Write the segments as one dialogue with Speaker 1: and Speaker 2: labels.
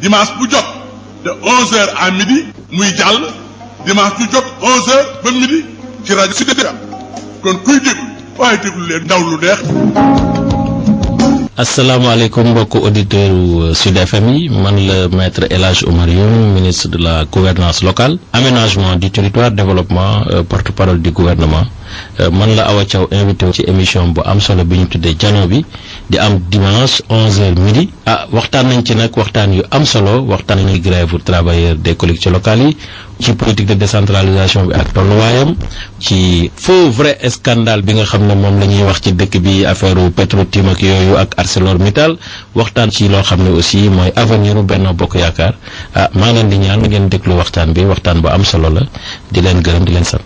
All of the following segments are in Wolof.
Speaker 1: dimanche bu jot de 11h à midi muy jàll dimanche bu jot 11h ba midi ci rajo Sud FM kon kuy déglu waaye déglu leen ndaw lu neex.
Speaker 2: asalaamaaleykum mbokku auditeurs Sud FM yi man la maître El Hadj Oumar Youm ministre de la gouvernance locale aménagement du territoire développement euh, porte-parole du gouvernement euh, man la Awa Thiaw invité ci émission bu am solo bi ñu tuddee jano bi di am dimanche 11h midi ah waxtaan nañ ci nag waxtaan yu am solo waxtaan nañu grève pour travailleurs des collectivités locales yi ci politique de décentralisation bi ak tolluwaayam ci faux vrai scandale bi nga xam ne moom la ñuy wax ci dëkk bi affaire Petro-Tim ak yooyu ak ArcelorMittal waxtaan ci loo xam ne aussi mooy avenir u Benno Bokk Yaakaar ah maa ngi leen di ñaan ngeen déglu waxtaan bi waxtaan bu am solo la di leen gërëm di leen sant.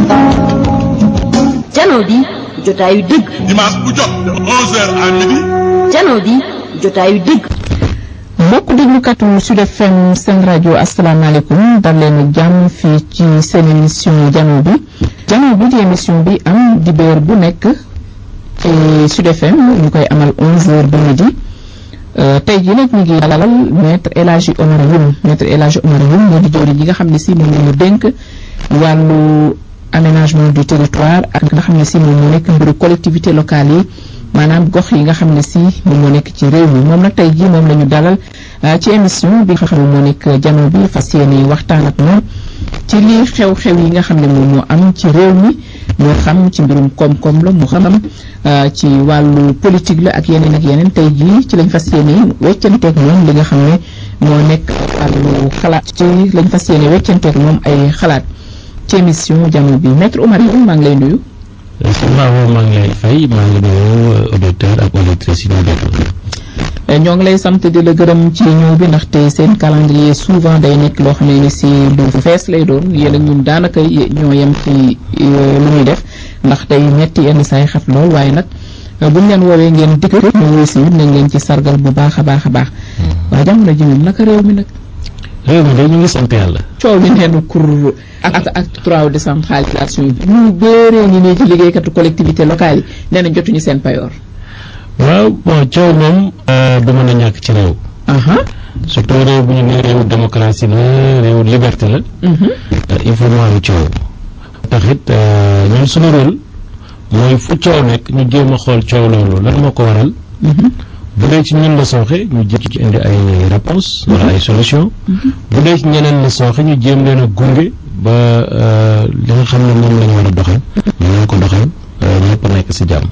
Speaker 3: jano bi jotaayu dëgg.
Speaker 1: dimanche bu jot de 11h à midi.
Speaker 3: jano bi jotaayu dëgg.
Speaker 4: mbokk déglukatu Sud FM seen rajo asalaamaaleykum dal leen ak jàmm fii ci seen émission jano bi jano bi di émission bi am dibéer bu nekk ci Sud FM ñu koy amal 11h ba midi tey jii nag ñu ngi dalal maître El Hadji Omar Youm maître El Hadji Omar Youm moo di jëwriñ yi nga xam ne si moom la ñu dénk wàllu aménagement du territoire ak nga xam ne si moom moo nekk mbiru collectivité locale yi maanaam gox yi nga xam ne si moom moo nekk ci réew mi moom nag tey jii moom la ñu dalal ci émission bi nga xam ne moo nekk jano bi fas yéene waxtaan ak moom ci lii xew-xew yi nga xam ne moom moo am ci réew mi moo xam ci mbirum koom-koom la moo xam ci wàllu politique la ak yeneen ak yeneen tey jii ci lañ fas yéene weccanteeg moom li nga xam ne moo nekk wàllu xalaat ci lañ fas yéene weccanteeg moom ay xalaat ci émission jano bi maître Oumar Youm maa ngi lay nuyu.
Speaker 2: waaw maa ngi lay fay maa ngi nuyu auditeur ak auditrice yi ñu déglu.
Speaker 4: ñoo ngi lay sant di la gërëm ci ñëw bi ndaxte seen calendrier souvent day nekk loo xam ne ni si lu fees lay doon yéen ak ñun daanaka ñoo yem ci lu ñuy def ndax day metti yenn saay xat lool waaye nag buñ leen woowee ngeen dikk ñu wuy si nañ leen ci sargal bu baax a baax a baax waaye jamono ji moom naka réew mi nag
Speaker 2: réew mi de ñu ngi sant yàlla.
Speaker 4: coow li neenu kur ak ak trois décentralisation bi ñu bëree ñi ne ci liggéeykatu collectivité locale yi nee na jotuñu seen payoor
Speaker 2: waaw bon coow moom du mën a ñàkk ci réew. surtout réew bu ñu nee réewu démocratie la réewu liberté la. il faut mu am coow. tax it ñun suñu rôle mooy fu coow nekk ñu jéem a xool coow loolu lan moo ko waral. bu dee ci ñun la sooxe ñu jéem ci indi ay réponse wala ay solution bu dee ci ñeneen la sooxe ñu jéem leen a gunge ba li nga xam ne moom la ñu war a doxal. ñu mën ko doxal ñëpp nekk si jàmm.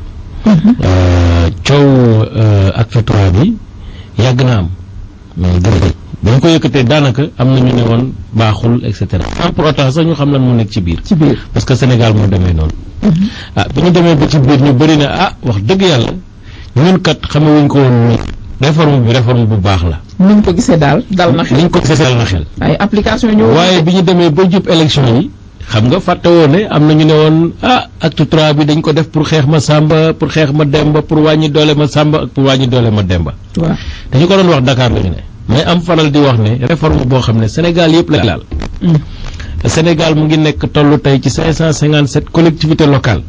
Speaker 2: coow acte trois bi yàgg na am mais dëgg ba ñu ko yëkkatee daanaka am na ñu ne woon baaxul et cetera sans pour autant sax ñu xam lan mu nekk ci biir.
Speaker 4: ci biir
Speaker 2: parce que Sénégal moo demee noonu. ah bi ñu demee ba ci biir ñu bëri na ah wax dëgg yàlla ñun kat xamewuñ ko woon ni réforme bi réforme bu baax la.
Speaker 4: ni ñu ko gisee daal dal na xel.
Speaker 2: ni ñu ko gisee dal na xel.
Speaker 4: ay application ñëw.
Speaker 2: waaye bi ñu demee ba jub élection yi. xam nga fàtte woon ne am na ñu ne woon ah acte trois bi dañ ko def pour xeex ma sàmba pour xeex ma demba pour wàññi doole ma sàmba ak pour wàññi doole ma demba.
Speaker 4: waaw
Speaker 2: dañu ko doon wax Dakar la ñu ne. mais am faral di wax ne réforme boo xam ne Sénégal yëpp la laal. Sénégal mu ngi nekk tollu tey ci 557 collectivités locales.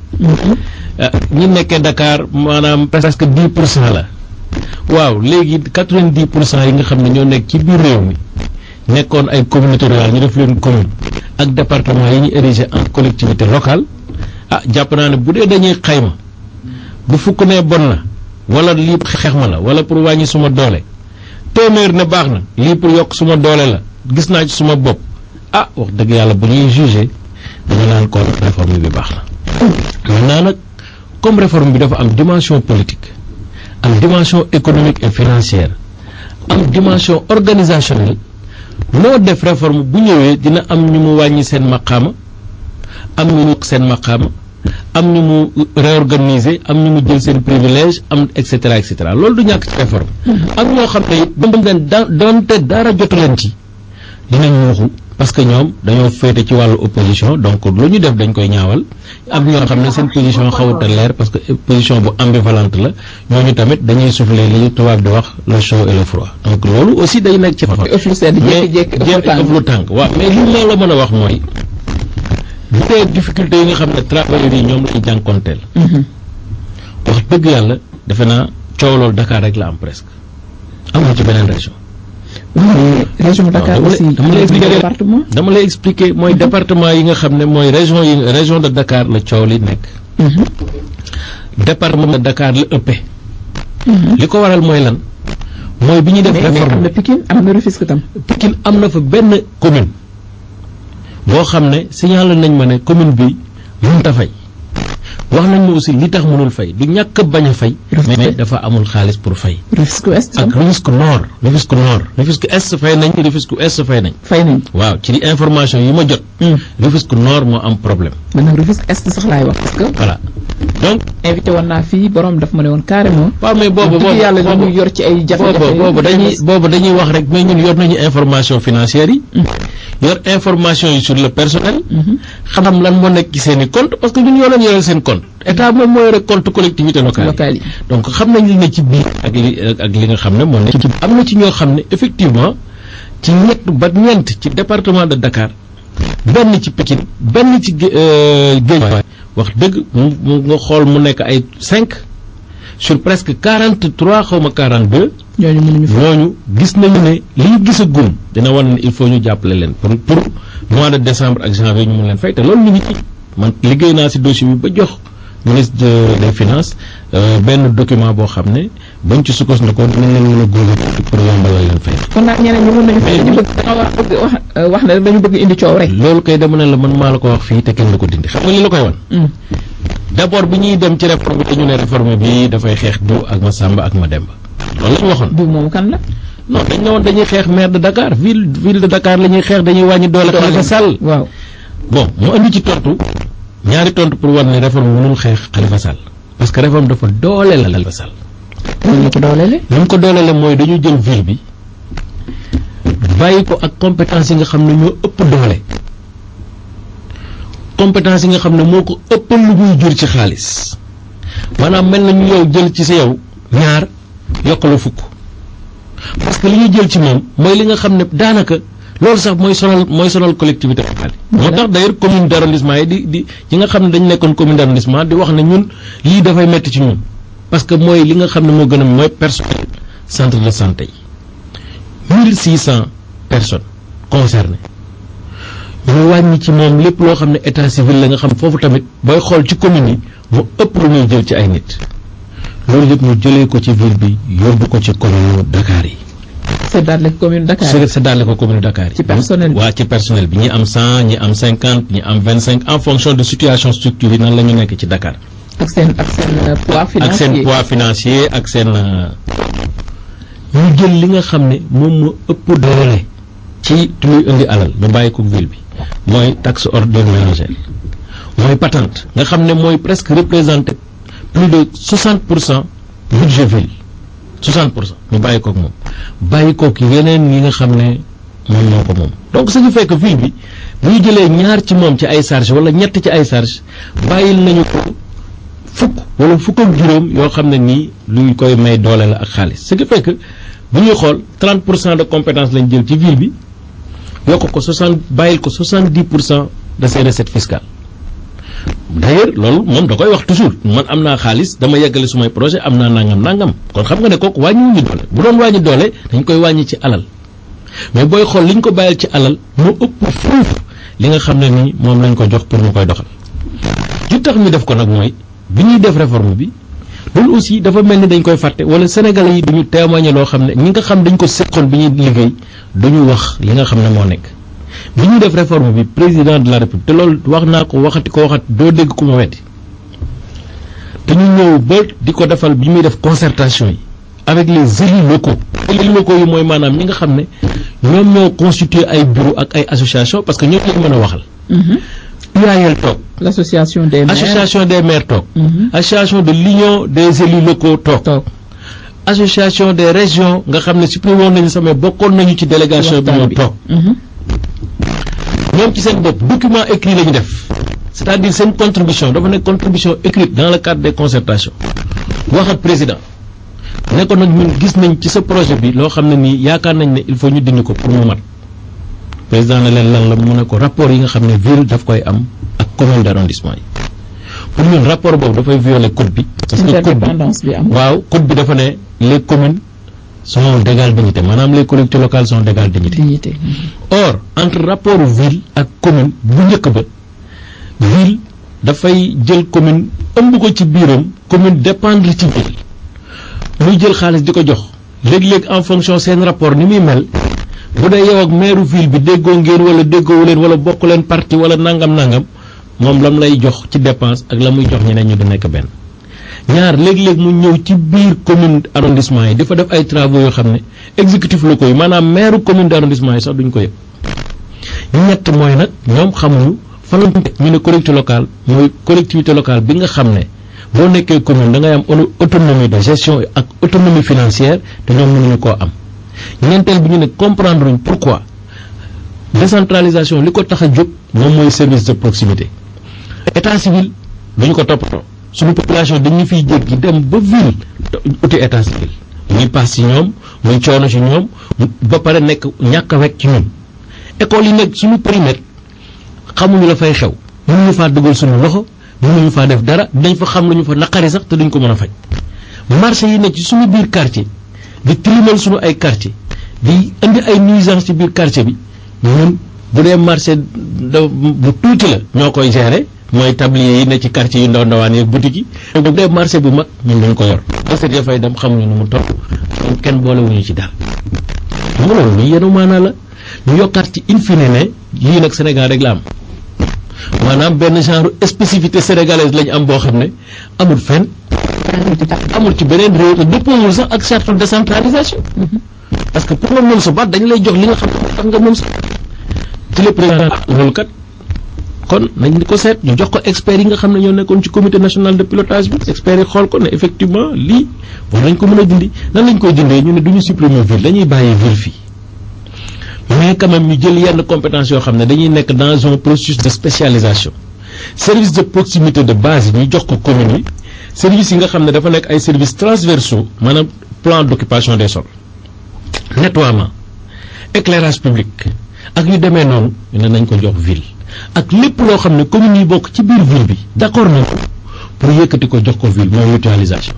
Speaker 2: ñi nekkee Dakar maanaam presque 10 pour cent la. waaw léegi 90 pour cent yi nga xam ne ñoo nekk ci biir réew mi nekkoon ay communauté rurale ñu def leen commune. ak département yi ñu érigé en collectivité locale ah jàpp naa ne bu dee dañuy xayma bu fukk ne bon na wala lii xeex ma la wala pour wàññi suma doole téeméer ne baax na lii pour yokk suma doole la gis naa ci suma bopp ah wax dëgg yàlla bu ñuy jugé dañu naan kon réforme bi baax na maintenant nag comme réforme bi dafa am dimension politique am dimension économique et financière am dimension organisationnelle loo def réforme bu ñëwee dina am ñu mu wàññi seen maqaama am ñu mu seen maqaama am ñu mu réorganiser am ñu mu jël seen privilège am et cetera et cetera loolu du ñàkk ci réforme ak ñoo xam ne it ba leen da doonte dara jotu leen ci dinañ waxu parce que ñoom dañoo féete ci wàllu opposition donc lu ñu def dañ koy ñaawal am ñoo xam ne seen position xawut a leer parce que position bu ambivalente la ñooñu tamit dañuy souffler li tubaab di wax le chaud et le froid donc loolu aussi day nekk ci
Speaker 4: ëpp lu sedd jékki-jékki
Speaker 2: jékki ëpp lu tàng waaw mais li ma la mën a wax mooy bu dee difficulté yi nga xam ne travailleurs yi ñoom lañu jànkonteel wax dëgg yàlla defe naa coow loolu Dakar rek la am presque amul ci beneen région
Speaker 4: région Dakar
Speaker 2: dama lay-
Speaker 4: aussi
Speaker 2: dama lay expliquer
Speaker 4: département
Speaker 2: dama lay expliquer mooy département yi nga xam ne mooy région yi région de Dakar la coow li nekk
Speaker 4: Mhm.
Speaker 2: département de Dakar la ëppee li ko waral mooy lan mooy bi ñuy def
Speaker 4: mais mais am
Speaker 2: réforme
Speaker 4: na Pikine am na Rufisque tam
Speaker 2: Pikine am na fa benn commune boo xam ne signalé nañ ma ne commune bi mënut a fay wax nañ ma aussi li tax mënul fay du ñàkk a bañ a fay
Speaker 4: Rufisque.
Speaker 2: mais dafa amul xaalis pour fay
Speaker 4: Rufisque Ouest
Speaker 2: ak
Speaker 4: tam
Speaker 2: Rufisque Nord Rufisque Nord Rufisque Est fay nañ Rufisque Ouest fay nañ
Speaker 4: fay nañ
Speaker 2: waaw ci information yi ma jot
Speaker 4: Hmm.
Speaker 2: Rufisque Nord moo am problème
Speaker 4: man nag Rufisque Est sax laay wax parce que
Speaker 2: voilà donc
Speaker 4: invité woon naa fii borom daf ma ne woon carrément
Speaker 2: waaw mais boobu
Speaker 4: wax
Speaker 2: boobu
Speaker 4: dëgg yàlla li
Speaker 2: boobu
Speaker 4: ñu yor ci ay jafe-jafe
Speaker 2: boobu boobu dañuy boobu dañuy wax rek mais ñun yor nañu information financière yi yor information yi sur le personnel xam lan moo nekk ci seen i compte parce que ñun yoo leen yoreel seen compte état moom moo yore compte collectivité locale
Speaker 4: local
Speaker 2: yi
Speaker 4: yi
Speaker 2: donc xam nañ li ne ci biir ak li ak li nga xam ne moo nekk ci am na ci ñoo xam ne effectivement ci ñett ba ñeent ci département de Dakar benn ci Pikine benn ci Gé- euh, Guédiawaye wax dëgg mu mu nga xool mu nekk ay cinq sur presque quarante trois xaw ma quarante deux
Speaker 4: ñooñu mënuñu fa
Speaker 2: ñooñu gis nañu ne li ñu gis a gum dina wan ne il faut ñu jàppale leen pour pour mois de décembre ak janvier ñu mun leen fay te loolu ñu ngi ci man liggéey naa si dossier bi ba jox ministre de- des finances euh, benn document boo xam ne bañ ci sukkandikoo dinañ leen mën a gunge pour yombalal leen fay.
Speaker 4: kon nag ñeneen ñi mën nañu fay
Speaker 2: Mais
Speaker 4: dañu bëgg dañoo wax bëgg wax euh, wax ne rek dañu bëgg indi coow rek
Speaker 2: loolu kay dama ne la man maa la ko wax fii te kenn du ko dindi xam nga li la koy wan.
Speaker 4: Hmm.
Speaker 2: d'abord bi ñuy dem ci réforme bi dañu ne réforme bi dafay xeex du ak ma Samba ak ma Demba loolu la ñu waxoon.
Speaker 4: diw moomu kan la
Speaker 2: non dañ ne woon dañuy xeex maire de Dakar ville ville de Dakar la ñuy xeex dañuy wàññi doole Khalifa Sall.
Speaker 4: waaw
Speaker 2: bon mu andi ci tontu ñaari tontu pour war ne réforme mënul xeex Khalifa Sall parce que réforme dafa dooleel Khalifa Sall
Speaker 4: loolu ñu ko dooleele
Speaker 2: li mu ko dooleele mooy dañu jël ville bi bàyyi ko ak compétence yi nga xam ne ñoo ëpp doole compétence yi nga xam ne moo ko ëppal lu muy jur ci xaalis maanaam mel na ñu yow jël ci sa yow ñaar yokk la fukk parce que li ñu jël ci moom mooy li nga xam ne daanaka loolu sax mooy sonal mooy sonal collectivité locale yi moo tax d'ailleurs commune d'arrondissement yi di di ñi nga xam ne dañu nekkoon commune d'arrondissement di wax ne ñun lii dafay metti ci ñun parce que mooy li nga xam ne moo gën a mooy personnel centre de santé yi mille six cent personnes concernées ñu wàññi ci moom lépp loo xam ne état civil la nga xam foofu tamit booy xool ci commune yi mu ëpp lu muy jël ci ay nit loolu yëpp ñu jëlee ko ci ville bi yóbbu ko ci commune Dakar yi
Speaker 4: c'est daal la commune Dakar
Speaker 2: c'est c'est daal ko commune Dakar yi
Speaker 4: Ci personnel bi.
Speaker 2: waa ci personnel bi ñi am cent ñi am cinquante ñi am vingt cinq en fonction de situation structure yi nan la ñu nekk ci Dakar
Speaker 4: ak seen ak seen euh, poids
Speaker 2: ak
Speaker 4: financier
Speaker 2: seen poids financier ak seen euh, ñu jël li nga xam ne moom moo ëpp doole ci li muy indi alal ñu bàyyi ko ville bi mooy taxe ordure ménagère mooy patente nga xam ne mooy presque représenté plus de 60 pour cent budget ville 60 pour cent ñu bàyyi kook moom bàyyi kook yeneen yi nga xam ne moom moo ko moom donc ce qui fait que ville bi bu ñu jëlee ñaar ci moom ci ay charge wala ñett ci ay charge bàyyil nañu ko fukk wala fukk ak juróom yoo xam ne nii luñ koy may doole la ak xaalis ce qui fait que bu ñuy xool 30 pour cent de compétence lañ jël ci ville bi yokk ko 60 bàyyil ko 70 pour cent de ses recettes fiscales d'ailleurs loolu moom da koy wax toujours man am naa xaalis dama yeggale sumay projet am naa nangam nangam kon xam nga ne kooku wàññiwuñu doole bu doon wàññi doole dañ koy wàññi ci alal mais booy xool li ñu ko bàyyil ci alal moo ëpp fuuf li nga xam ne nii moom lañ ko jox pour mu koy doxal li tax ñu def ko nag mooy bi ñuy def réforme bi loolu aussi dafa mel ni dañ koy fàtte wala sénégalais yi duñu témoigner loo xam ne ñi nga xam dañ ko seqoon bi ñuy liggéey duñu wax li nga xam ne moo nekk bi ñuy def réforme bi président de la république te loolu wax naa ko waxati ko waxati doo dégg ku ma weddi te ñu ñëw ba di ko defal bi muy def concertation yi avec les élus locaux élus locaux yi mooy maanaam ñi nga xam ne ñoom ñoo constitué ay bureau ak ay association parce que ñoom lañ mën a waxal
Speaker 4: Mhm.
Speaker 2: UAL toog
Speaker 4: l'association des maires
Speaker 2: association des maires toog
Speaker 4: Mhm.
Speaker 2: association de l'union des élus locaux toog
Speaker 4: toog
Speaker 2: association des régions nga xam ne supprimé woon nañu sama bokkoon nañu ci délégation bi
Speaker 4: waxtaan
Speaker 2: ñoo
Speaker 4: bi.
Speaker 2: toog
Speaker 4: Mhm.
Speaker 2: ñoom ci seen bopp document écrit la ñu def c'est-à-dire seen contribution dafa nekk contribution écrite dans le cadre des concertations wax ak président ne ko nag ñun gis nañ ci sa projet bi loo xam ne nii yaakaar nañ ne il faut ñu dindi ko pour mu mat président ne leen lan la mu ne ko rapport yi nga xam ne ville daf koy am ak commune d'arrondissement yi pour ñun rapport boobu dafay violer code bi parce que code bi
Speaker 4: interdépendance bi am
Speaker 2: waaw code bi dafa ne les communes sont d'égale dignité maanaam les collectivités locales sont d'égale dignité
Speaker 4: dignité
Speaker 2: or entre rapport ville ak commune bu njëkk ba ville dafay jël commune ëmb ko ci biiram commune dépendre ci ville muy jël xaalis di ko jox léeg-léeg en fonction seen rapport ni muy mel bu dee yow ak maire ville bi déggoo ngeen wala déggoowu leen wala bokk leen parti wala nangam nangam moom lam lay jox ci dépense ak la muy jox ñeneen ñu du nekk benn ñaar léeg-léeg mu ñëw ci biir commune arrondissement yi dafa def ay travaux yoo xam ne exécutif locaux yi maanaam maire commune d' arrondissement yi sax duñ ko yëg ñett mooy nag ñoom xamuñu fan la ñu ne collectivité locale mooy collectivité locale bi nga xam ne boo nekkee commune da ngay am autonomie de gestion ak autonomie financière te ñoom mënuñu koo am ñeenteel bi ñu ne comprendre uñ pourquoi décentralisation li ko tax a jóg moom mooy service de proximité état civil duñu ko toppatoo suñu population dañu fiy jéggi dem ba ville uti état civil muy paas ci ñoom muy coono ci ñoom ba pare nekk ñàkk a wekk ci ñun école yi nekk suñu périmètre xamuñu la fay xew mënuñu faa dugal suñu loxo mënuñu faa def dara dañ fa xam lu ñu fa naqari sax te duñ ko mën a faj marché yi nekk ci suñu biir quartier di tilimal suñu ay quartier di indi ay nuisance ci biir quartier bi ñun bu dee marché da bu tuuti la ñoo koy gérer mooy tablier yi ne ci quartier yu ndaw ndawaan yeeg boutique yi bu dee marché bu mag ñun dañ ko yor recette ya fay dem xamuñu nu mu toll kenn boolewuñu ci dara xam nga loolu lu yenu maanaa la ñu yokkaat ci in fine ne lii nag Sénégal rek la am maanaam benn genre spécificité sénégalaise lañu am boo xam ne amul fenn amul ci beneen réew te dëppoowul sax ak charte de décentralisation parce que pour nga moom sa baat dañu lay jox li nga xam ne tax nga moom sa ci le président loolu kat kon nañ ko seet ñu jox ko experts yi nga xam ne ñoo nekkoon ci comité national de pilotage bi experts yi xool ko ne effectivement lii war nañ ko mën a dindi nan lañ koy dindee ñu ne du ñu supprimer ville dañuy bàyyi ville fii mais quand même ñu jël yenn compétence yoo xam ne dañuy nekk dans un processus de spécialisation service de proximité de base yi ñu jox ko commune yi services yi nga xam ne dafa nekk ay services transversaux maanaam plan d'occupation des sols nettoiement éclairage public ak yu demee noonu ñu ne nañ ko jox ville ak lépp loo xam ne communes yi bokk ci biir ville bi d'accord nañ ko pour yëkkati ko jox ko ville mooy mutualisation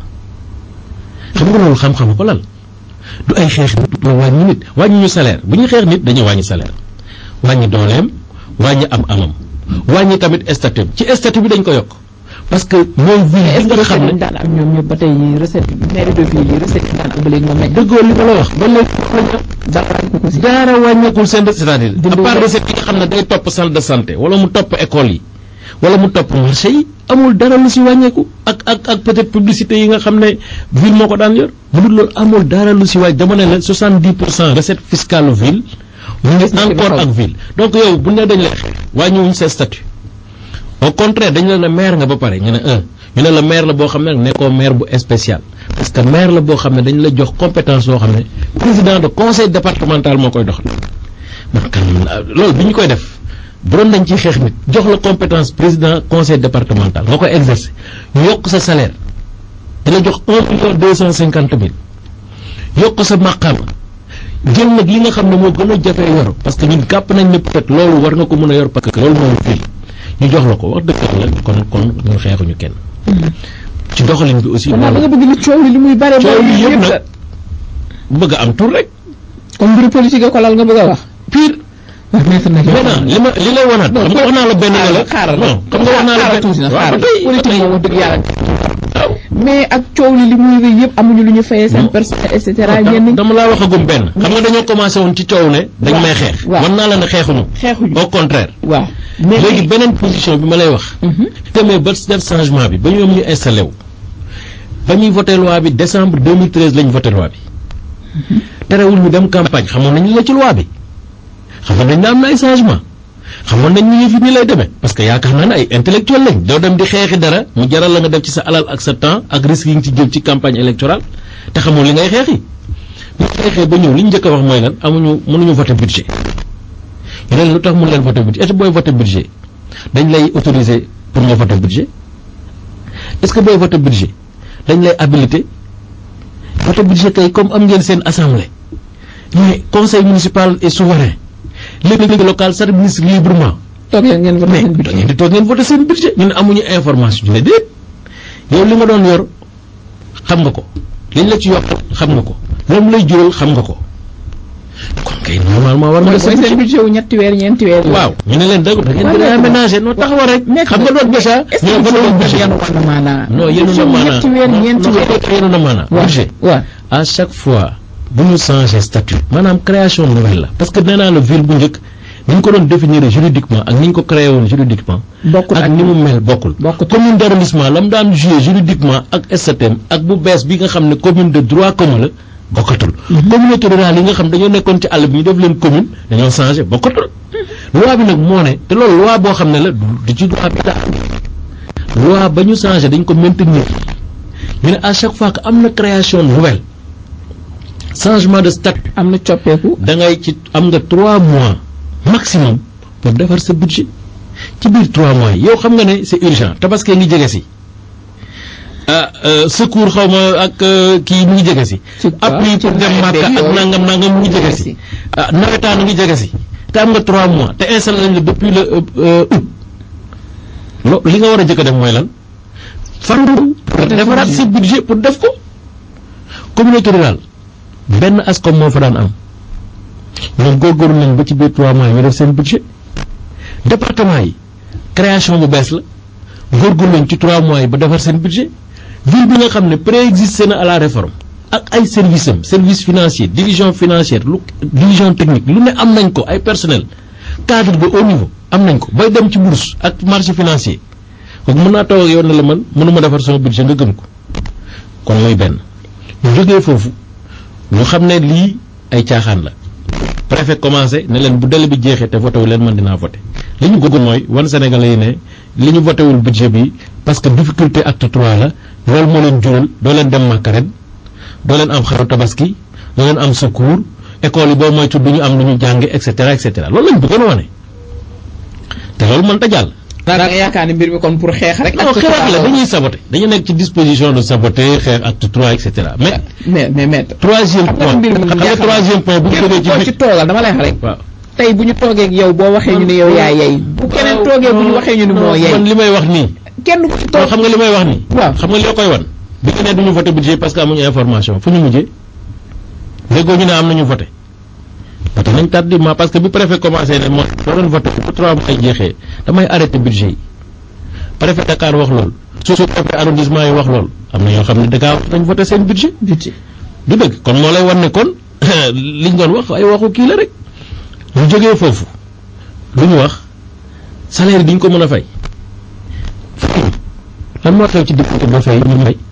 Speaker 2: xam nga loolu xam-xam ko lal du ay xeex nit du wàññi nit wàññi ñu salaire bu ñuy xeex nit dañuy wàññi salaire wàññi dooleem wàññi am amam wàññi tamit statut ci statut bi dañ ko yokk parce que mooy ville bi nga xam ne
Speaker 4: daan am ñoom ñëpp ba tey recette maire de ville yi recette yi daan am ba léegi moom lañ
Speaker 2: dëggoo li ma la wax ba léegi
Speaker 4: dara wàññi ko si
Speaker 2: dara wàññeekul seen c'est-à-dire à
Speaker 4: Dindi
Speaker 2: part
Speaker 4: ko.
Speaker 2: recette yi nga xam ne day topp centre de santé wala mu topp école yi wala mu topp marché yi amul dara lu si wàññeeku ak ak ak peut-être publicité yi nga xam ne ville moo ko daan yor bu dul loolu amul dara lu si wàññi dama ne la 70 pour cent recette fiscale ville mu ngi
Speaker 4: na ci
Speaker 2: encore
Speaker 4: boppam.
Speaker 2: ak ville donc yow bu ne dañ lay xeex wàññiwuñ sa statut au contraire dañ la ne maire nga ba pare ñu ne un ñu ne la maire la boo xam ne nag nekkoo maire bu spécial parce que maire la boo xam ne dañ la jox compétence boo xam ne président de conseil départemental moo koy doxal man kan loolu bi ñu koy def bu doon dañ ciy xeex nit jox la compétence président conseil départemental nga koy exercer ñu yokk sa salaire di la jox un million deux cent cinquante mille yokk sa màqaama jël nag li nga xam ne moo gën a jafee yor parce que ñun gàpp nañ ne peut-être loolu war nga ko mën a yor parce que loolu mooy fii ñu jox la ko wax dëgg la kon kon ñun xeexuñu kenn ci doxalin bi aussi
Speaker 4: kon daal da nga
Speaker 2: loolu
Speaker 4: bëgg ni coow li li muy bare
Speaker 2: coow
Speaker 4: bare
Speaker 2: li yëpp
Speaker 4: yëpp
Speaker 2: nag bëgg a am tur rek
Speaker 4: comme mbiru politique ko lal nga bëgg a wax
Speaker 2: pire
Speaker 4: wax maître nag
Speaker 2: maintenant li ma li lay wanaat xam nga wax naa la benn ne la
Speaker 4: xaaral
Speaker 2: non xam nga wax naa la
Speaker 4: xaaral
Speaker 2: benn
Speaker 4: tuuti na
Speaker 2: waaw
Speaker 4: xaaral
Speaker 2: ba tey
Speaker 4: politique moom wax dëgg yàlla
Speaker 2: waaw
Speaker 4: mais ak coow li li muy rëy yëpp amuñu lu ñu fayee seen
Speaker 2: Non.
Speaker 4: personnel et cetera
Speaker 2: dama
Speaker 4: ñenn
Speaker 2: dama laa waxagum benn xam nga dañoo commencé woon ci coow ne dañ
Speaker 4: Waaw,
Speaker 2: may xeex
Speaker 4: waaw.
Speaker 2: wan naa la ne xeexuñu
Speaker 4: xeexuñu
Speaker 2: au contraire
Speaker 4: waaw mais
Speaker 2: léegi beneen position bi ma lay wax
Speaker 4: Mhm.
Speaker 2: demee ba def changement bi ba ñoom ñu installé wu ba ñuy voté loi bi décembre 2013 lañ voté loi bi terewul ñu dem campagne xamoon nañ li la ci loi bi xamoon nañ ne am na ay changement xamoon nañ ni yëf yi nii lay demee parce que yaakaar naa ne ay intellectuel lañ doo dem di xeexi dara mu jaral la nga def ci sa alal ak sa temps ak risque yi nga ci jël ci campagne électorale te xamoon li ngay xeexi bu ñu xeexee ba ñëw li ñu njëkk a wax mooy lan amuñu mënuñu voté budget ñu ne la lu tax mun leen voté budget est-ce que booy voté budget dañ lay autoriser pour nga voté budget est-ce que booy voté budget dañ lay habilité voté budget kay comme am ngeen seen assemblée mais conseil municipal est souverain léegi local s'administre librement
Speaker 4: toog leen ngeen voté
Speaker 2: mais
Speaker 4: seen
Speaker 2: da
Speaker 4: budget
Speaker 2: ngeen di toog ngeen voté seen budget ñu ne amuñu information ñu ne déet yow li nga doon yor xam nga ko liñ la ci yokk xam nga ko moom lay jural xam nga ko kon kay normalement war nga
Speaker 4: mooy
Speaker 2: def sa
Speaker 4: mooy seen
Speaker 2: budget
Speaker 4: budget wu ñetti weer ñeenti weer.
Speaker 2: waaw ñu ne leen dëgg da ngeen gën a aménager noo taxawal rek xam nga doon déjà
Speaker 4: est-ce
Speaker 2: ñoo
Speaker 4: que
Speaker 2: ko doon
Speaker 4: budget
Speaker 2: budget
Speaker 4: yanu war na maanaa.
Speaker 2: non yéen
Speaker 4: budget
Speaker 2: a
Speaker 4: wu
Speaker 2: maanaa
Speaker 4: ñetti weer ñeenti
Speaker 2: non
Speaker 4: weer.
Speaker 2: non yéen a maanaa
Speaker 4: waaw
Speaker 2: budget
Speaker 4: waaw.
Speaker 2: à chaque fois bu ñu changer statut maanaam création nouvelle la parce que nee naa la ville bu njëkk ni ñu ko doon définir juridiquement ak ni ñu ko créé woon juridiquement
Speaker 4: bokkul
Speaker 2: ak ni mu mel bokkul
Speaker 4: bokkul.
Speaker 2: commune d'arrondissement la mu daan joué juridiquement ak STM ak bu bees bi nga xam ne commune de droit commun la bokkatul communauté rurale yi nga xam dañoo nekkoon ci àll bi ñu def leen commune dañoo changé bokkatul loi bi nag moo ne te loolu loi boo xam ne la du du ci loi bi daa am loi ba ñu changé dañ ko maintenir ñu ne à chaque fois que am na création nouvelle changement de statut
Speaker 4: am na coppeeku.
Speaker 2: da ngay ci am nga trois mois maximum pour defar sa budget ci biir trois mois yi yow xam nga ne c'est urgent tabaski ngi jege si ah euh, secours xaw ma ak euh, kii mu ngi jege si.
Speaker 4: ci
Speaker 2: appui
Speaker 4: ci
Speaker 2: pour dem
Speaker 4: nawet
Speaker 2: Màkka
Speaker 4: beeg
Speaker 2: ak
Speaker 4: yooyu.
Speaker 2: nangam nangam mu ngi jege si. ah nawetaan ngi jege si te am nga trois mois te installé nañ la depuis le euh, euh, août lo li nga war a jëkk a def mooy lan farlu pour defaraat sa budget pour def ko communauté rurale benn askom moo fa daan am ñoom góorgóorlu nañ ba ci biir trois mois yi ñu def seen budget département yi création bu bees la góorgóorlu nañ ci trois mois yi ba defar seen budget ville bi nga xam ne préexisté na à la réforme ak ay services am service financier division financière lu division technique lu ne am nañ ko ay personnel cadre de haut niveau am nañ ko bay dem ci bourse ak marché financier kooku mën naa toog ak yow ne la man mënuma defar sama budget nga gëm ko kon mooy benn ñu jógee foofu ñu xam ne lii ay caaxaan la préfet commencé ne leen bu délai bi jeexee te voté wu leen man dinaa voté li ñu bëgg mooy wan Sénégalais yi ne li ñu voté wul budget bi parce que difficulté acte trois la loolu moo leen jural doo leen dem Màkka ren doo leen am xaru tabaski doo leen am secours école yi boo moytu du ñu am lu ñu jànge et cetera et cetera loolu lañ bëggoon wane te loolu mënta jàll.
Speaker 4: da nga yaakaar ne mbir mi kon pour xeex rek.
Speaker 2: non xeex la dañuy saboté dañu nekk ci disposition de saboter xeex acte trois et cetera mais.
Speaker 4: mais mais maître.
Speaker 2: troisième
Speaker 4: xam nga
Speaker 2: point
Speaker 4: mbir mi
Speaker 2: xam nga troisième point bu ñu jógee ci
Speaker 4: koo
Speaker 2: bi
Speaker 4: ci toogal dama lay wax rek.
Speaker 2: waaw.
Speaker 4: tey bu ñu toogee ak yow boo waxee ñu ne yow yaa yey bu keneen toogee bu ñu waxee ñu ne moo yey
Speaker 2: man li may wax nii.
Speaker 4: kenn ku ci
Speaker 2: non
Speaker 4: toog
Speaker 2: xam nga li may wax nii.
Speaker 4: waaw
Speaker 2: xam nga li la koy wan. bi ñu ne duñu voté budget parce que amuñu information fu ñu mujjee. déggoo ñu ne am nañu voté. voté nañ tardivement parce que bi préfet commencé ne mooy doo doon voté bu trois mois jeexee damay arrêté budget yi. préfet Dakar wax loolu. su su préfet arrondissement yi wax loolu. am na ñoo xam ne Dakar dañ voté seen budget.
Speaker 4: budget
Speaker 2: du dëgg kon moo lay wan ne kon liñ doon wax ay waxu kii la rek. ñu jógee foofu lu ñu wax salaire yi duñ ko mën a fay. lan moo xew ci diggante ba fay ñu fay.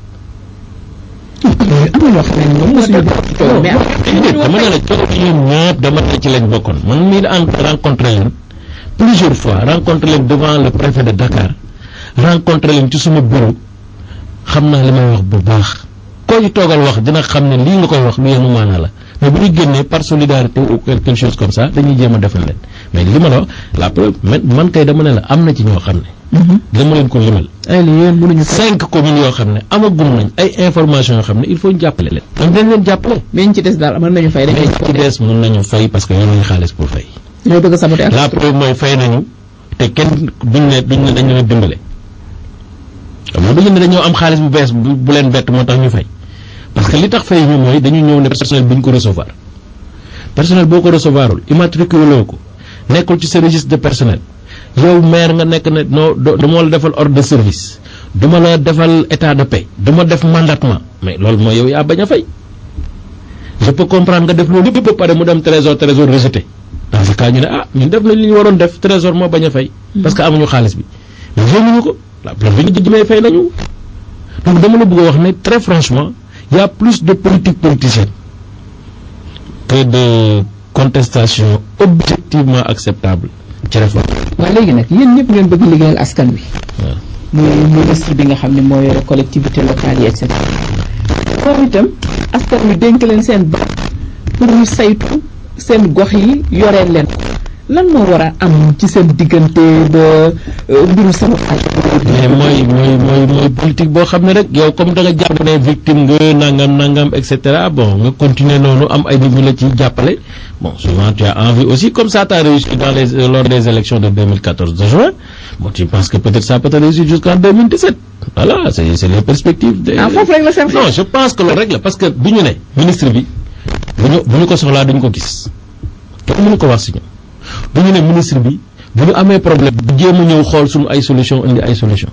Speaker 4: yooyu am na ñoo xam ne ñoom mosuñu bokk ci coow mais am
Speaker 2: déedéet dama ne la coow bi ñoom ñëpp dama ne ci lañ bokkoon man mii en rencontré leen plusieurs fois rencontré leen devant le préfet de Dakar rencontré leen ci suma bureau xam naa li may wax bu baax koo ci toogal wax dina xam ne lii nga koy wax lu yenu maanaa la mais bu ñu génnee par solidarité ou quelque chose comme ça dañuy jéem a defal leen mais li ma la wax la preuve man man kay dama ne la am na ci ñoo xam ne dama leen ko limal
Speaker 4: ay li yéen mënuñu fay
Speaker 2: cinq communes yoo xam ne amagum nañ ay information yoo xam ne il faut ñu jàppale leen am dañ leen jàppale
Speaker 4: mais ñu ci des daal mën nañu fay dañ
Speaker 2: mais
Speaker 4: koy
Speaker 2: ci des mën nañu fay parce que yoruñu xaalis pour fay
Speaker 4: ñoo bëgg a saboter ak
Speaker 2: la preuve mooy fay nañu te kenn duñ ne duñ ne dañu leen dimbale xam nga duñu ne dañoo am xaalis bu bees bu bu leen bett moo tax ñu fay parce que li tax fay ñu mooy dañu ñëw ne personnel bi ñu ko recevoir personnel boo ko recevoirul immatriculé loo ko nekkul ci sa registre de personnel yow maire nga nekk ne non do dama la defal ordre de service duma la defal état de paix duma def mandatement mais loolu mooy yow yaa bañ a fay je peux comprendre nga def loolu yëpp ba pare mu dem trésor trésor rejeté dans ce cas ñu ne ah ñun def nañ li ñu waroon def trésor moo bañ a fay parce que amuñu xaalis bi mais fayuñu ko la preuve bi ñu jëmee fay nañu donc dama la bëgg a wax ne très franchement y a plus de politique politicienne que de contestation objectivement acceptable ci réforme
Speaker 4: waaw léegi nag yéen ñëpp ngeen bëgg liggéeyal askan wi
Speaker 2: waaw
Speaker 4: muy ministre bi nga xam ne moo yore collectivité locale yi et cetera moom itam askan wi dénk leen seen baat pour ñu saytu seen gox yi yoreen leen ko lan moo war a am ci seen diggante ba euh, mbiru sama
Speaker 2: mais mooy mooy mooy mooy politique boo xam ne rek yow comme da nga jàpp ne victime nga nangam nangam et cetera bon nga continuer noonu am ay nit ñu la ci jàppale bon souvent tu as envie aussi comme ça t'as réussi dans les euh, lors des élections de 2014 de juin bon tu penses que peut-être ça peut te réussir jusqu'en 2017 voilà c'est c'est les perspectives de
Speaker 4: ah foofu rek la seen
Speaker 2: non je pense que loolu rek la parce que du ñu ne ministre bi bu ñu bu ñu ko soxlaa duñ ko gis kenn mënu ko wax si ñu du ñu ne ministre bi bu ñu amee problème bu jéem a ñëw xool suñu ay solution indi ay solution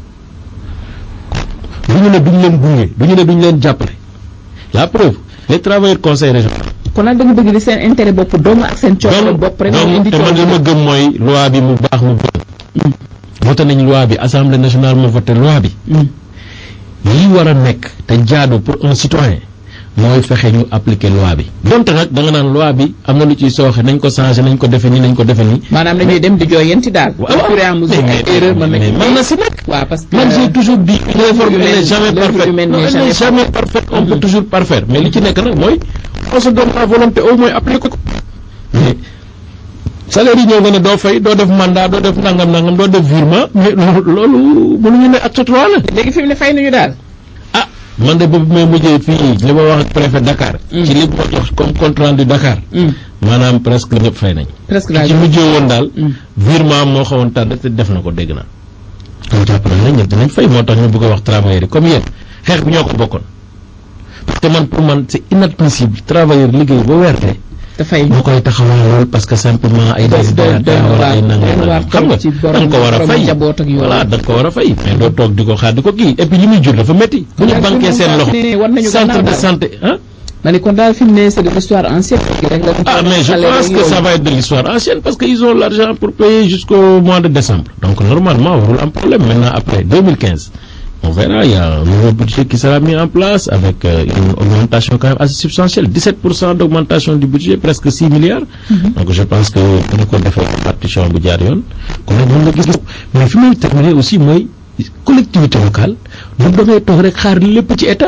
Speaker 2: du ñu ne duñ leen gunge du ñu ne duñ leen jàppale la preuve les travailleurs conseil régional
Speaker 4: kon nag da nga bëgg di seen intérêt bopp dong ak seen coono bopp rek moo indi
Speaker 2: te man li ma gëm mooy loi bi mu baax mu bon voté nañ loi bi assemblée nationale moo voté loi bi lii war a nekk te jaadu pour un citoyen mooy fexe ñu appliquer loi bi donte nag da nga naan loi bi am na lu ciy sooxe nañ ko changé nañ ko defe nii nañ ko defe nii
Speaker 4: maanaam dañuy dem di jooyanti daal au fur et à mesure ay erreur mën nañ
Speaker 2: mën na si nekk
Speaker 4: waaw parce que
Speaker 2: man j'ai toujours dit une réforme elle n'est jamais
Speaker 4: l'œuvre
Speaker 2: parfaite
Speaker 4: humaine
Speaker 2: Non,
Speaker 4: n'est
Speaker 2: elle
Speaker 4: jamais
Speaker 2: n'est jamais parfaite on peut toujours parfaire mais li ci nekk nag mooy on se donne la volonté au moins appliquer ko mais salaire yi ñëw nga ne doo fay doo def mandat doo def nangam nangam doo def virement mais loolu loolu mënuñu ne acte trois la
Speaker 4: léegi fi mu ne fay nañu daal
Speaker 2: ah man de boobu may mujjee fii li ma wax ak préfet Dakar ci li ma jox comme compte rendu Dakar maanaam presque ñëpp fay nañ
Speaker 4: presque
Speaker 2: ki
Speaker 4: daal
Speaker 2: ci mujjee woon daal virement moo xawoon tardé te def na ko dégg naa kon jàpp nañ ne ñëpp dinañ fay moo tax ñu bëgg a wax travailleurs yi comme yéen xeex bi ñoo ko bokkoon parce que man pour man c'est inadmissible travailleur liggéey ba werte
Speaker 4: te fay
Speaker 2: moo koy taxawal lool parce que simplement ay
Speaker 4: doy doy
Speaker 2: desiderata wala ay nangam nangam xam nga
Speaker 4: ci
Speaker 2: da
Speaker 4: borom
Speaker 2: nga ko war a
Speaker 4: borom
Speaker 2: fay
Speaker 4: njaboot ak yooyu
Speaker 2: voilà da nga ko war a fay mais doo toog di ko xaar di ko kii et puis li muy jur dafa métti bu ñu
Speaker 4: daal
Speaker 2: banquee
Speaker 4: fi mu
Speaker 2: seen
Speaker 4: ne
Speaker 2: loxo
Speaker 4: war nañu
Speaker 2: centre
Speaker 4: gannaaw
Speaker 2: de
Speaker 4: daal.
Speaker 2: santé ah
Speaker 4: ma ne kon daal fi mu ne c'est de l'histoire ancienne rek la
Speaker 2: Ah, mais je pense que ça va être de l'histoire ancienne parce qu'ils ont l'argent pour payer jusqu'au mois de décembre. Donc, normalement, on roule un problème. Maintenant, après 2015, on verra, il y a un nouveau budget qui sera mis en place avec euh, une augmentation quand même assez substantielle. 17% d'augmentation du budget, presque 6 milliards. Donc, je pense que pour nous, on fait partition bu jaar yoon. kon nag mën na gis mais fi may terminer aussi mooy collectivité locale du dangay toog rek xaar lépp ci état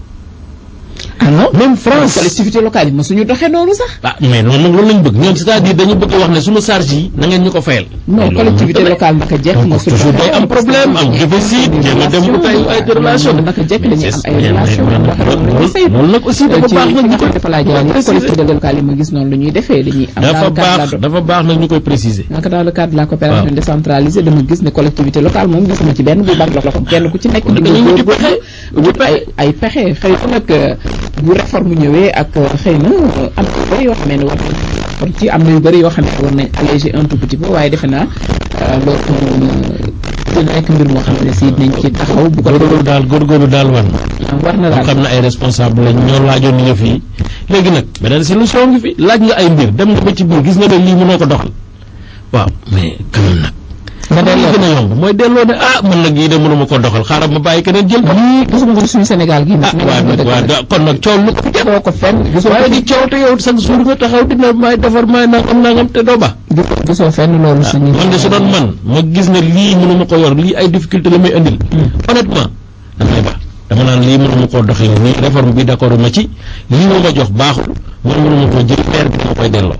Speaker 4: ah non
Speaker 2: même France
Speaker 4: collectivité locale yi mosuñu doxee noonu sax
Speaker 2: ah mais noonu nag loolu lañ bëgg ñoom c'est-à-dire dañu bëgg a wax ne suñu charge yi na ngeen ñu ko fayal.
Speaker 4: non
Speaker 2: Mais loolu
Speaker 4: collectivité
Speaker 2: mënut a
Speaker 4: locale naka jekk
Speaker 2: donc
Speaker 4: mosuñu
Speaker 2: toujours day am problème am déficit jéem a dem ut ay ay relation
Speaker 4: naka jekk dañuy am ay
Speaker 2: mais-
Speaker 4: relation
Speaker 2: mais-
Speaker 4: boo xam ne dañuy fay
Speaker 2: loolu nag aussi dafa
Speaker 4: ci
Speaker 2: baax
Speaker 4: fi
Speaker 2: nag
Speaker 4: nga
Speaker 2: ñu
Speaker 4: xam
Speaker 2: koy
Speaker 4: ne dafa laa jaar yëpp collectivité locale yi ma gis noonu la ñuy defee dañuy am
Speaker 2: dafa
Speaker 4: dans le cadre
Speaker 2: baax
Speaker 4: de la
Speaker 2: dafa baax nag ñu koy préciser.
Speaker 4: naka dans le cadre de la coopération
Speaker 2: Waaw.
Speaker 4: décentralisée dama gis ne collectivité locale moom gisuma ci benn bu banque la ko kenn ku ci nekk di nga
Speaker 2: dañuy wuti
Speaker 4: góorgóorlu
Speaker 2: pexe,
Speaker 4: wut ay ay pexe xëy na nag euh, bu réforme ñëwee ak euh, xëy na euh, am na yu bëri yoo xam ne war nañ kon ci am na yu bëri yoo xam ne war nañ alléger un tout petit peu waaye defe naa euh, loolu moom dina nekk mbir moo xam ne si dinañ ci taxaw bu ko
Speaker 2: góorgóorlu daal góorgóorlu daal wan
Speaker 4: war na
Speaker 2: moo
Speaker 4: daal
Speaker 2: xam ne ay responsable lañ ñoo laajoon ni nga fii léegi nag beneen solution ngi fi laaj nga ay mbir dem nga ba ci biir gis nga ne lii mënoo ko doxal waaw mais quand même nag
Speaker 4: nga
Speaker 2: li
Speaker 4: delloo
Speaker 2: gën a yomb mooy delloo ne ah man nag yii de mënuma ko doxal xaaral ma bàyyi keneen jël ko
Speaker 4: lii gisuma ko suñu Sénégal gi
Speaker 2: ah
Speaker 4: nag
Speaker 2: waaw nag waaw da- kon nag coow lu ko fi
Speaker 4: gisoo ko fenn gisoo
Speaker 2: waaye di coow te yow chaque jour nga taxaw dina may defar may nangam nangam te doo ba
Speaker 4: gisoo gisoo fenn loolu suñu
Speaker 2: man de su doon man ma gis ne lii mënuma ko yor lii ay difficulté la may indil honnêtement damay ba dama naan lii mënuma koo doxee nii réforme bi d'accord ma ci lii ma ma jox baaxul man mënuma koo jël maire bi ma koy delloo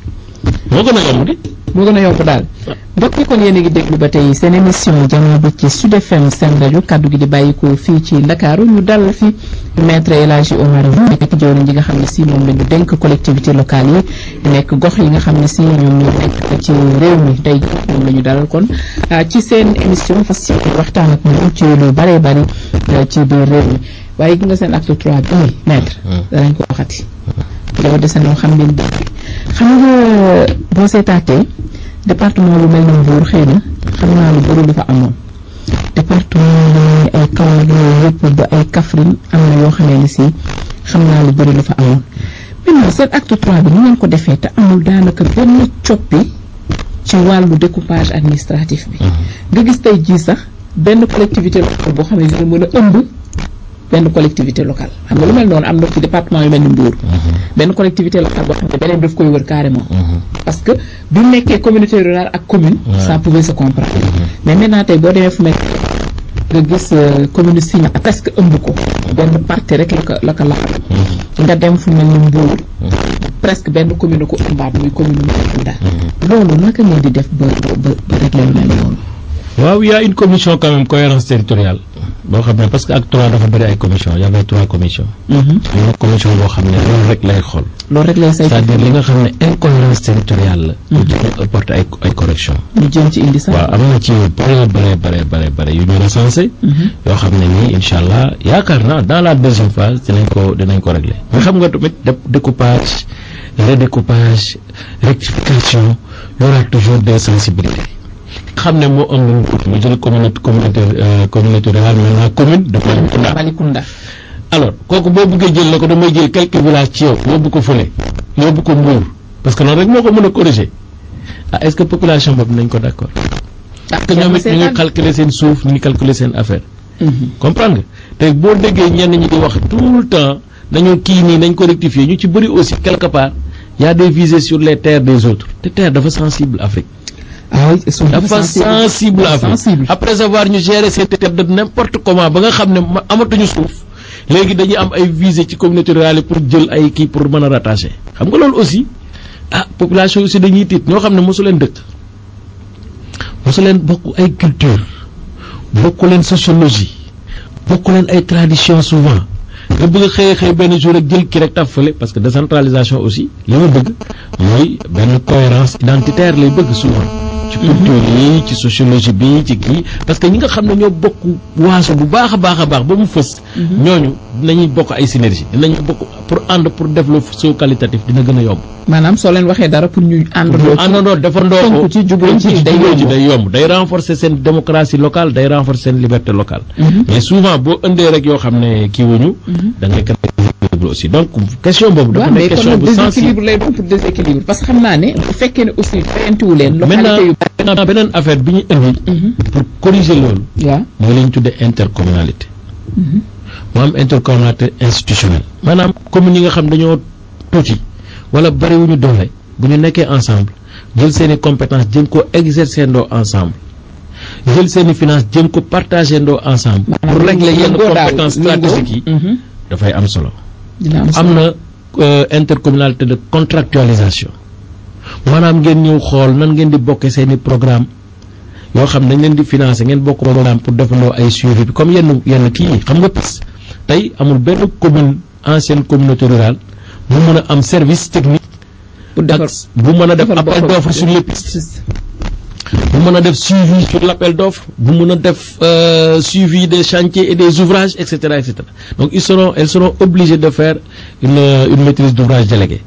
Speaker 2: moo gën a yomb di
Speaker 4: moo gën a yomb daal mbokk yi kon yéen a ngi déglu ba tey seen émission jamono bi ci Sud FM seen rajo kaddu gi di bàyyikoo fii ci Ndakaaru ñu dalal fi maître El Hadji Omar Youm nekk jëwriñ ji nga xam ne si moom la ñu dénk collectivité locale yi nekk gox yi nga xam ne si ñoom ñoo nekk ci réew mi tey jii moom la ñu dalal kon ah, ci seen émission fas yéene waxtaan ak ñoom ci lu baree bari ah, ci biir réew mi waaye gi nga seen acte trois bii maître danañ ko waxati dafa dese noo xam ngeen dëgg xam nga boo seetaatee département bu mel ni Mbour xëy na xam naa lu bëri lu fa amoon département yi ay Kaolack yooyu yëpp ba ay Kaffrine am na yoo xamee ne si xam naa lu bëri lu fa amoon maintenant seen acte trois bi ni ngeen ko defee te amul daanaka benn coppi ci wàllu découpage administratif bi nga gis tey jii sax benn collectivité locale boo xam ne dina mën a ëmb benn collectivité locale xam nga lu mel noonu am na ci département yu mel ni Mbour benn collectivité locale boo xam ne beneen daf koy wër carrément parce que bi mu nekkee communauté rurale ak commune ça pouvait se comprendre mais maintenant tey boo demee fu mel nga gis euh, commune Signa presque ëmb ko benn partie rek la ko la ko laxal nga dem fu mel ni Mbour presque benn commune ko ëmbaat muy commune Mbacounda loolu naka ngeen di def ba ba ba régler lu mel noonu
Speaker 2: waaw il y a une commission quand même cohérence territoriale boo xam ne parce que acte trois dafa bëri ay commission y avait trois commissions am na commission boo xam ne loolu rek lay xool
Speaker 4: loolu rek lay saytu
Speaker 2: c'est-à-dire li nga xam ne incohérence territoriale la ñu jéem apporter ay ay correction
Speaker 4: ñu jëm ci indi sax
Speaker 2: waaw am na ci yu bare bare bare bare bare yu ñu recensé yoo xam ne nii incha allah yaakaar naa dans la deuxième phase dinañ ko dinañ ko régler mais xam nga tamit dé- découpage redécoupage rectification y aura toujours des sensibilités xam ne moo am mu jël communauté communauté euh, communauté rurale maintenant commune de Malicounda
Speaker 4: Malicounda
Speaker 2: alors kooku boo bëggee jël la ko damay jël quelques villages ci yow yóbbu ko fële yóbbu ko Mbour parce que noonu rek moo ko mën a corriger ah est-ce que population boobu nañ ko d'accord parce que ñoom it ñu ngi calculer seen suuf ñu ngi calculer seen affaire comprendre nga te boo déggee ñenn ñi di wax tout le temps nañu kii nii nañ ko rectifier ñu ci bëri aussi quelque part y a des visées sur les terres des autres te terre dafa sensible Afrique
Speaker 4: ah oui ils sont
Speaker 2: dafa sensible Afrique
Speaker 4: sensible
Speaker 2: après avoir ñu gérer ces terres de n'importe comment ba nga xam ne ma- amatuñu suuf léegi dañuy am ay visées ci communauté rurale yi pour jël ay kii pour mën a rattacher xam nga loolu aussi ah population aussi dañuy tiit ñoo xam ne mosu leen dëkk mosu leen bokk ay culture bokk leen sociologie bokk leen ay tradition souvent nga bëgg a xëy xëy benn jour rek jël ki rek taf fële parce que décentralisation aussi li ma bëgg mooy benn cohérence identitaire lay bëgg souvent ci culture yi ci sociologie bi ci kii parce que ñi nga xam ne ñoo bokk waaso bu baax a baax a baax ba mu fës ñooñu dinañuy bokk ay synergie dinañu bokk pour ànd pour def le saut qualitatif dina gën a yomb
Speaker 4: maanaam soo leen waxee dara pour ñu àndandoo ci
Speaker 2: àndandoo defandoo ko
Speaker 4: tënku ci jubóo ci day
Speaker 2: jubóo ci
Speaker 4: yomb.
Speaker 2: day yomb day renforcer seen démocratie locale day renforcer seen liberté locale mais souvent boo indee rek yoo xam ne kii wuñu da ngay créer déséquilibre aussi donc question boobu dafa
Speaker 4: waaw mais
Speaker 2: nekk
Speaker 4: kon
Speaker 2: question
Speaker 4: nag
Speaker 2: bu sensible
Speaker 4: déséquilibre lay doon pour déséquilibre parce que xam naa ne bu fekkee ne aussi fayantiwu leen
Speaker 2: maintenant
Speaker 4: localité yu
Speaker 2: maintenant beneen affaire bi ñu indi pour corriger loolu
Speaker 4: waaw
Speaker 2: mooy la ñu tuddee intercommunalité mu am intercommunalité institutionnelle maanaam communes yi nga xam dañoo tuuti wala bariwuñu doole bu ñu nekkee ensemble jël seen i compétence jëm ko exercer ndoo ensemble jël seen i finance jëm ko partager ndoo ensemble pour régler yenn
Speaker 4: lëngoo daal,
Speaker 2: compétence
Speaker 4: lëngoo.
Speaker 2: stratégiques yi
Speaker 4: Mhm.
Speaker 2: dafay am solo
Speaker 4: dina am
Speaker 2: am na euh, intercommunalité de contractualisation maanaam ngeen ñëw xool nan ngeen di bokke seen i programme yoo xam dañ leen di financer ngeen bokk programme pour defandoo ay suivi bi comme yenn yenn kii yi xam nga PIS tey amul benn commune ancienne communauté rurale mu mën a am service technique
Speaker 4: pour
Speaker 2: ak
Speaker 4: defar
Speaker 2: bu mën a def
Speaker 4: defar
Speaker 2: appel
Speaker 4: boppam.
Speaker 2: d'offre sur les pistes bu mën a def suivi sur l'appel d'offre bu mën a def euh, suivi des chantiers et des ouvrages et cetera et cetera donc ils seront elles seront obligées de faire une une maîtrise d'ouvrage déléguée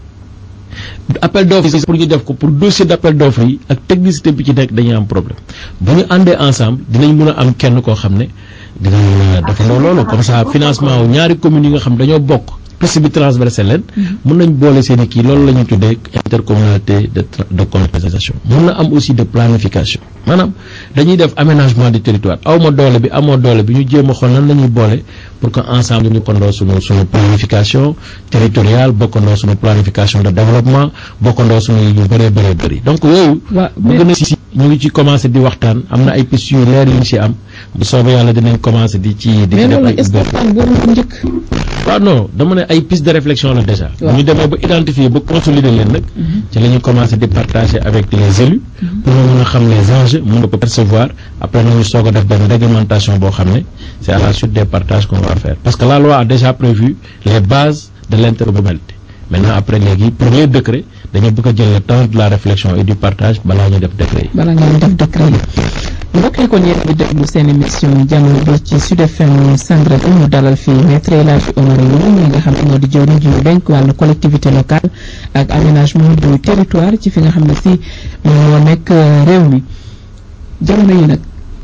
Speaker 2: appel d'offre yi pour ñu def ko pour dossier d'appel d'offre yi ak technicité bi ci nekk dañuy am problème bu ñu àndee ensemble dinañ mën a am kenn koo xam ne dinañ mën a defandoo loolu comme ça financement wu ñaari communes yi nga xam dañoo bokk piste bi transversé leen mën nañ boole seen i kii loolu la ñuy tuddee intercommunalité de tra- de contractualisation mën na am aussi de planification maanaam dañuy def aménagement du territoire aw ma doole bi amoo doole bi ñu jéem a xool nan la ñuy boole pour que ensemble ñu bokkandoo suñu suñu planification territoriale bokkandoo suñu planification de développement bokkandoo suñu yu bëree bëree bëri donc yooyu
Speaker 4: waaw
Speaker 2: bëgg na si ñu ngi ci commencé di waxtaan am na ay pistes yu leer yu ñu si am bu soobee yàlla dinañ commencé di ci di ci
Speaker 4: mais
Speaker 2: def
Speaker 4: loolu
Speaker 2: ay
Speaker 4: est-ce que
Speaker 2: ubbeeku.
Speaker 4: waxtaan boobu ko njëkk
Speaker 2: waaw non dama ne ay pistes de réflexion la déjà.
Speaker 4: Waaw.
Speaker 2: bu ñu demee ba identifier ba consolider leen nag. ci la ñu commencé di partager avec les élus. pour ñu mën a xam les enjeux mën ko percevoir après nañu soog a def benn réglementation boo xam ne c'est à la suite des partages qu'on va faire parce que la loi a déjà prévu les bases de l'intercommunalité maintenant après léegi pour les décrets dañu bëgg a jël le temps de la réflexion et du partage balaa ñu def décret yi.
Speaker 4: bala ngeen def décret yi mbokk yi kon yéen a ngi déglu seen émission jamono bi ci Sud FM Sen Radio ñu dalal fii maître El Hadji Omar Youm ñi nga xam ne moo di jëwriñ ji ñu dénk wàllu collectivité locale ak aménagement du territoire ci fi nga xam ne si moom moo nekk euh, réew mi jamono yi nag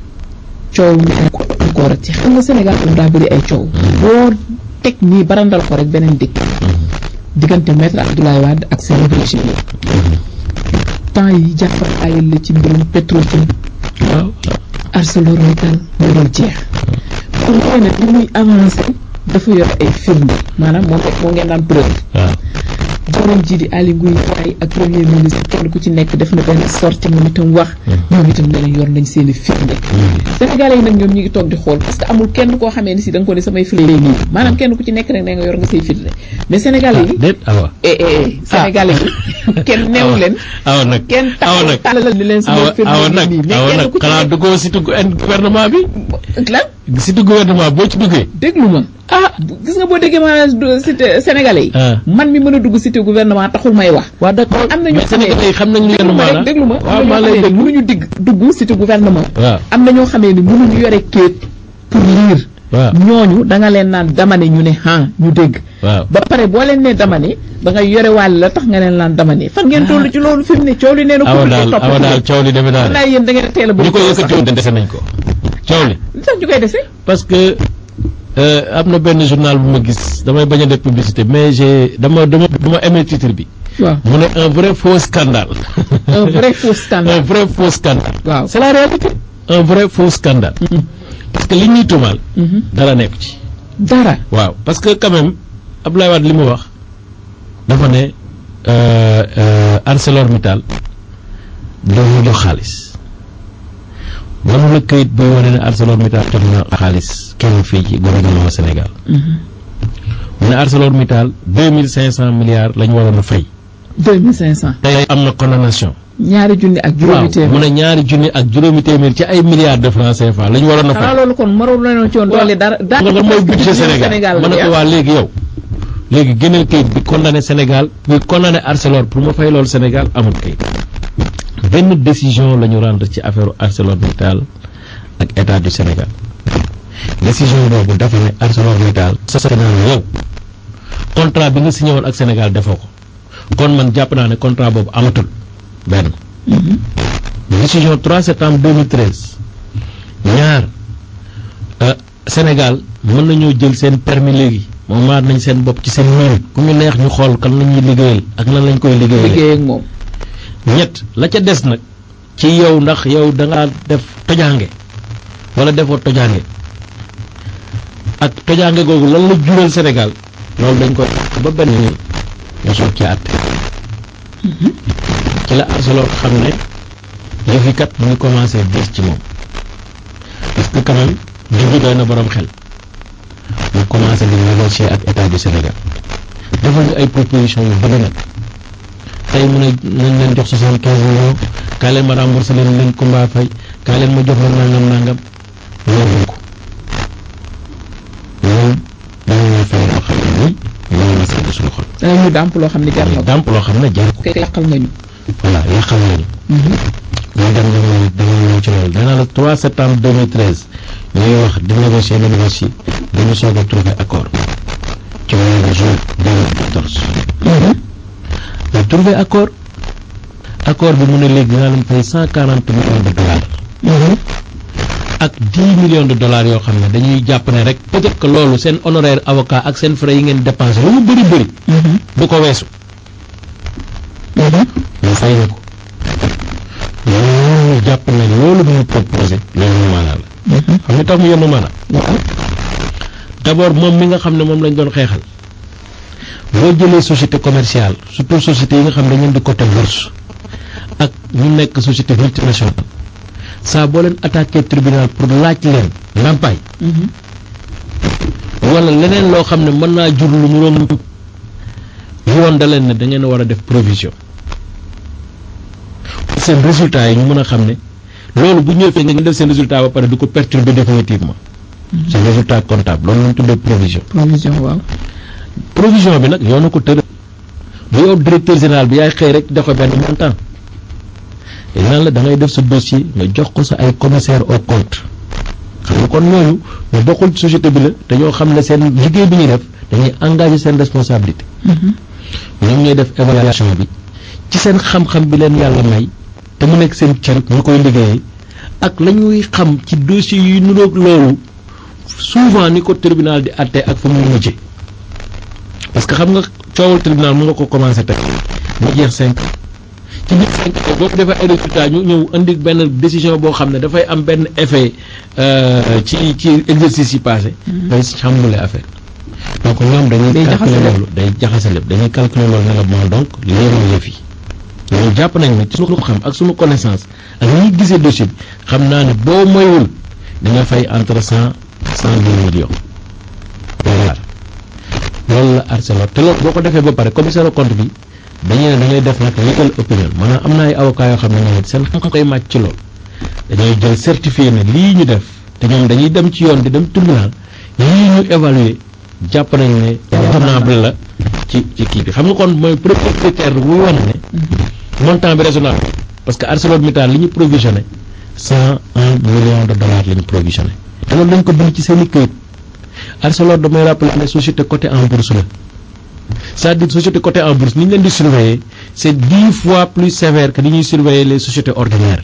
Speaker 4: coow mi encore encore ci xam nga Sénégal moom daa bëri ay coow boo teg nii barandal ko rek beneen dikk diggante maître Abdoulaye Wade ak seen régime yi temps yi jàppal ayal la ci mbirum Petrotim
Speaker 2: waaw
Speaker 4: ArcelorMittal moo dul jeex pour mooy nag li muy avancé dafa yor ay firnde maanaam moom rek moo ngeen naan preuve
Speaker 2: waaw
Speaker 4: jawriñ ji di Aly Ngouille Ndiaye ak premier ministre kenn ku ci nekk def na benn sortie moom itam wax ñoom itam ne yor nañ seen i firnde sénégalais yi nag ñoom ñu ngi toog di xool parce que amul kenn koo xamee ni si da nga ko ne samay firnde nii maanaam kenn ku ci nekk rek da nga yor nga say firnde mais sénégalais yi
Speaker 2: déet awa
Speaker 4: eh eh sénégalais yi kenn neew leen
Speaker 2: awa nag
Speaker 4: kenn
Speaker 2: awa
Speaker 4: taxaw
Speaker 2: nag
Speaker 4: tàllal ni leen
Speaker 2: awa
Speaker 4: sama
Speaker 2: awa
Speaker 4: firnde
Speaker 2: nag
Speaker 4: nii mais
Speaker 2: awa
Speaker 4: kenn
Speaker 2: nag
Speaker 4: ku ci
Speaker 2: xanaa
Speaker 4: nekk
Speaker 2: duggoo si tugg gouvernement bi
Speaker 4: lan
Speaker 2: si tugg gouvernement boo ci duggee
Speaker 4: déglu ma ah gis nga boo déggee maanaam du- cité sénégalais yi
Speaker 2: Ah.
Speaker 4: man mi mën a dugg cité gouvernement taxul may wax
Speaker 2: waa d'accord
Speaker 4: am na ñu
Speaker 2: mais sénégalais yi xam nañ lu
Speaker 4: déglu
Speaker 2: yenn
Speaker 4: ma rek
Speaker 2: maanaam
Speaker 4: déglu ma
Speaker 2: waaw
Speaker 4: am
Speaker 2: maa
Speaker 4: na
Speaker 2: lay
Speaker 4: ñoo xamee ni
Speaker 2: déglu
Speaker 4: mënuñu digg dugg cité gouvernement
Speaker 2: waaw
Speaker 4: am na ñoo xamee ni mënuñu yore kéet pour lire
Speaker 2: waaw
Speaker 4: ñooñu da nga leen naan dama ne ñu ne ah ñu dégg
Speaker 2: waaw
Speaker 4: ba pare boo leen ne dama ne da nga yore wàll la tax nga leen naan dama ne fan ngeen toll ci loolu fi mu ne coow li nee na
Speaker 2: awa
Speaker 4: ko
Speaker 2: daal
Speaker 4: topp
Speaker 2: awa daal coow li defe naa
Speaker 4: naa
Speaker 2: ne
Speaker 4: yéen da ngeen a teel a bëgg
Speaker 2: ñu ko
Speaker 4: coow sax.
Speaker 2: yëkkati woon dese nañ ko coow li
Speaker 4: li tax ñu koy dese
Speaker 2: parce que euh, am na benn journal bu ma gis damay bañ a def publicité mais j'ai dama dama dama aimé titre bi
Speaker 4: waaw
Speaker 2: mu ne un vrai faux scandale
Speaker 4: un vrai faux
Speaker 2: un
Speaker 4: scandale
Speaker 2: vrai faux scandale
Speaker 4: waaw
Speaker 2: c'est la réalité un vrai faux scandale parce que li ñuy tuumaal
Speaker 4: Mhm.
Speaker 2: dara nekk ci
Speaker 4: dara
Speaker 2: waaw parce que quand même Abdoulaye Wade li mu wax dafa ne euh, euh, ArcelorMittal dañu jox xaalis mënu la këyit buy wane ne ArcelorMittal jox na xaalis kenn fii ci gouvernement Sénégal mu ne ArcelorMittal deux mille cinq cent milliards la ñu waroon a fay
Speaker 4: deux mille cinq cent
Speaker 2: tey am na condamnation
Speaker 4: ñaari junni ak juróomi
Speaker 2: waaw
Speaker 4: téeméer
Speaker 2: mu ne ñaari junni ak juróomi téeméer ci ay milliards de francs CFA la ñu waroon a fay
Speaker 4: xanaa loolu kon maroon nañoo ci woon doole dara
Speaker 2: xam nga lan mooy budget Sénégal ma ne ko
Speaker 4: la
Speaker 2: waa léegi yow léegi gënal kayit bi condamné Sénégal bi condamné Arcelor pour ma fay loolu Sénégal amul kayit benn décision la ñu rendre ci affaire ArcelorMittal ak état du Sénégal décision boobu dafa ne ArcelorMittal sa Sénégal yow contrat bi nga signé woon ak Sénégal defoo ko kon man jàpp naa ne contrat boobu amatul benn décision 3 septembre 2013 ñaar euh, Sénégal mën nañoo jël seen permis léegi moom maat nañ seen bopp ci seen mérite ku ñu neex ñu xool kan la ñuy liggéeyal ak nan lañ koy liggéeyal
Speaker 4: liggéey ak moom
Speaker 2: ñett la ca des nag ci yow ndax yow da ngaa def tojaange wala defoo tojaange ak tojaange googu lan la jural Sénégal loolu dañ koy ba benn nga soog ci àtte ci la Arcelor xam ne yëf yi kat mu ngi commencé diis ci moom parce que quand même jublu doy na borom xel mu commencé di négocier ak état du Sénégal defal ñu ay propositions yu bëgg nag tey mu ne nañ leen jox soixante quinze millions kaa leen ma remboursé leen leen Kumba Fay kaa leen ma jox la nangam nangam loolu ko ñun dañu ñuy fay loo xam ne nii loolu la sedd suñu xol
Speaker 4: danañ ñu dàmp loo xam ne jar na ko
Speaker 2: dàmp loo xam ne jar ko
Speaker 4: kay yàqal nga ñu
Speaker 2: voilà yàqal nañu ñu dem dama dama ñëw ci loolu danaa la 3 septembre 2013 ñuy wax di négocier di négocier dañu soog a trouver accord ci mois de juin 2014 ñu trouvé accord accord bi mu ne léegi dinaa leen fay 140 millions de dollars ak 10 millions de dollars yoo xam ne dañuy jàpp ne rek peut-être que loolu seen honoraire avocat ak seen frais yi ngeen dépensé lu mu bëri bëri du ko weesu ñu fay na ko ñu jàpp ne loolu mu proposé loolu maanaa la xam nga tax mu yenn maanaa d'abord moom mi nga xam ne moom lañ doon xeexal boo jëlee société commerciale surtout société yi nga xam ne dañu di côté bourse ak ñu nekk société multinationale saa boo leen attaqué tribunal pour laaj leen ndàmpaay wala leneen loo xam ne mën naa jur lu mu romb yoon da leen ne da ngeen war a def provision seen résultat yi ñu mën a xam ne loolu bu ñëwee nga def seen résultat ba pare du ko perturber définitivement seen résultat comptable loolu lañ tuddee provision
Speaker 4: provision waaw
Speaker 2: provision bi nag yoonu ko tëral bu yow directeur général bi yaay xëy rek joxe benn montant te naan la da ngay def sa dossier nga jox ko sa ay commissaire au compte xam nga kon ñooñu ñu bokkul ci société bi la te ñoo xam ne seen liggéey bi ñuy def dañuy engagé seen responsabilité ñoom ñooy def évaluation bi ci seen xam-xam bi leen yàlla may te mu nekk seen cër ñu koy liggéeyee ak la ñuy xam ci dossier yu nuroog loolu souvent ni ko tribunal di àtte ak fa mu mujjee parce que xam nga coowal tribunal mu nga ko commencé teg mu jeex cinq ci biir cinq ans boo ko defee ay résultats ñu ñëw indi benn décision boo xam ne dafay am benn effet ci ci exercice yi passé day chamboulé affaire donc ñoom dañuy
Speaker 4: Day jaxase
Speaker 2: calculer
Speaker 4: lépp.
Speaker 2: loolu day jaxase lépp dañuy calculer loolu ne la bon donc léeru yëf yi ñoom jàpp nañ ne ci suñu xam ak suñu connaissance ak ni ñuy gisee dossier bi xam naa ne boo moywul di nga fay entre cent cent dix millions dollars loolu la Arcelor te loolu boo ko defee ba pare commissaire au compte bi dañuy ne da ngay def nag legal opinion maanaam am na ay avocats yoo xam ne ñoom it seen xam-xam koy màcc ci loolu dañuy jël certifié ne lii ñu def te ñoom dañuy dem ci yoon di dem tribunal lii ñu évaluer jàpp nañ ne raisonnable la ci ci kii bi xam nga kon mooy premier critère buy wane ne montant bi raisonnable parce que ArcelorMittal li ñu provisionné cent un million de dollars la ñu provisionné te loolu dañ ko bind ci seen i këyit Arcelor damay rappeler ne société cotée en bourse la c'est-à-dire société cotée en bourse ni ñu leen di surveiller c'est dix fois plus sévère que ni ñuy surveiller les sociétés ordinaires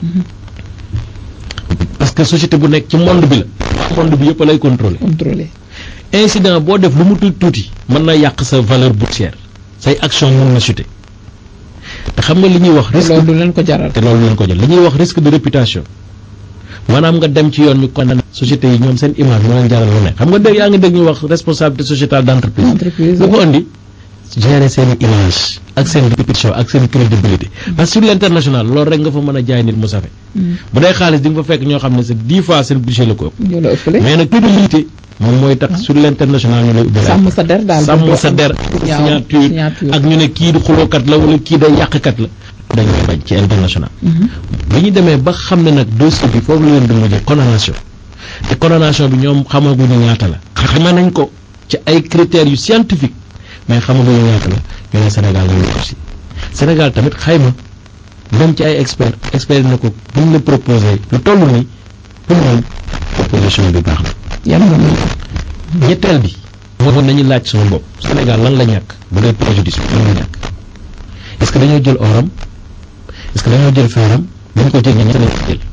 Speaker 2: parce que société bu nekk ci monde bi la monde bi yëpp lay contrôler
Speaker 4: contrôlé
Speaker 2: incident boo def lu mu tuuti tuuti mën na yàq sa valeur boursière say action mën na chuter te xam nga li ñuy wax risque
Speaker 4: loolu du leen ko jaral
Speaker 2: te loolu leen ko jël li ñuy wax risque de réputation maanaam nga dem ci yoon ñu condamné société yi ñoom seen image moo leen jaral lu ne xam nga dégg yaa ngi dégg ñu wax responsabilité sociétale d'entreprise
Speaker 4: entreprise
Speaker 2: lu ko indi gérer seen image ak seen réputation ak seen crédibilité parce que sur l'international loolu rek nga fa mën a jaay nit mu safe bu dee xaalis di nga fa fekk ñoo xam ne c'est dix fois seen budget la ko ëpp
Speaker 4: ñoo la ëppale
Speaker 2: mais nag crédibilité moom mooy tax sur l'international ñu lay ubbi
Speaker 4: sàmm sa der daal
Speaker 2: sàmm sa der
Speaker 4: ñaaw
Speaker 2: signature
Speaker 4: signature.
Speaker 2: ak ñu ne kii di xulookat la wala kii day yàqkat la dañ koy bañ ci international bi ñu demee ba xam ne nag dossier bi foofu la leen di mujjee condamnation te condamnation bi ñoom xamaguñu ñaata la xama nañ ko ci ay critères yu scientifique mais xamaguñu ñaata la ñu ne Sénégal la ñu aussi Sénégal tamit xayma dem ci ay expert expert ne ko buñ la proposé lu toll nii pour ñoom proposition bi baax na
Speaker 4: yan nga mën
Speaker 2: ñetteel bi moo nañu laaj suñu bopp Sénégal lan la ñàkk bu dee préjudice bi lan la ñàkk est-ce que dañoo jël oram est-ce que dañoo jël feeram dañ ko jël ña lañ ko jël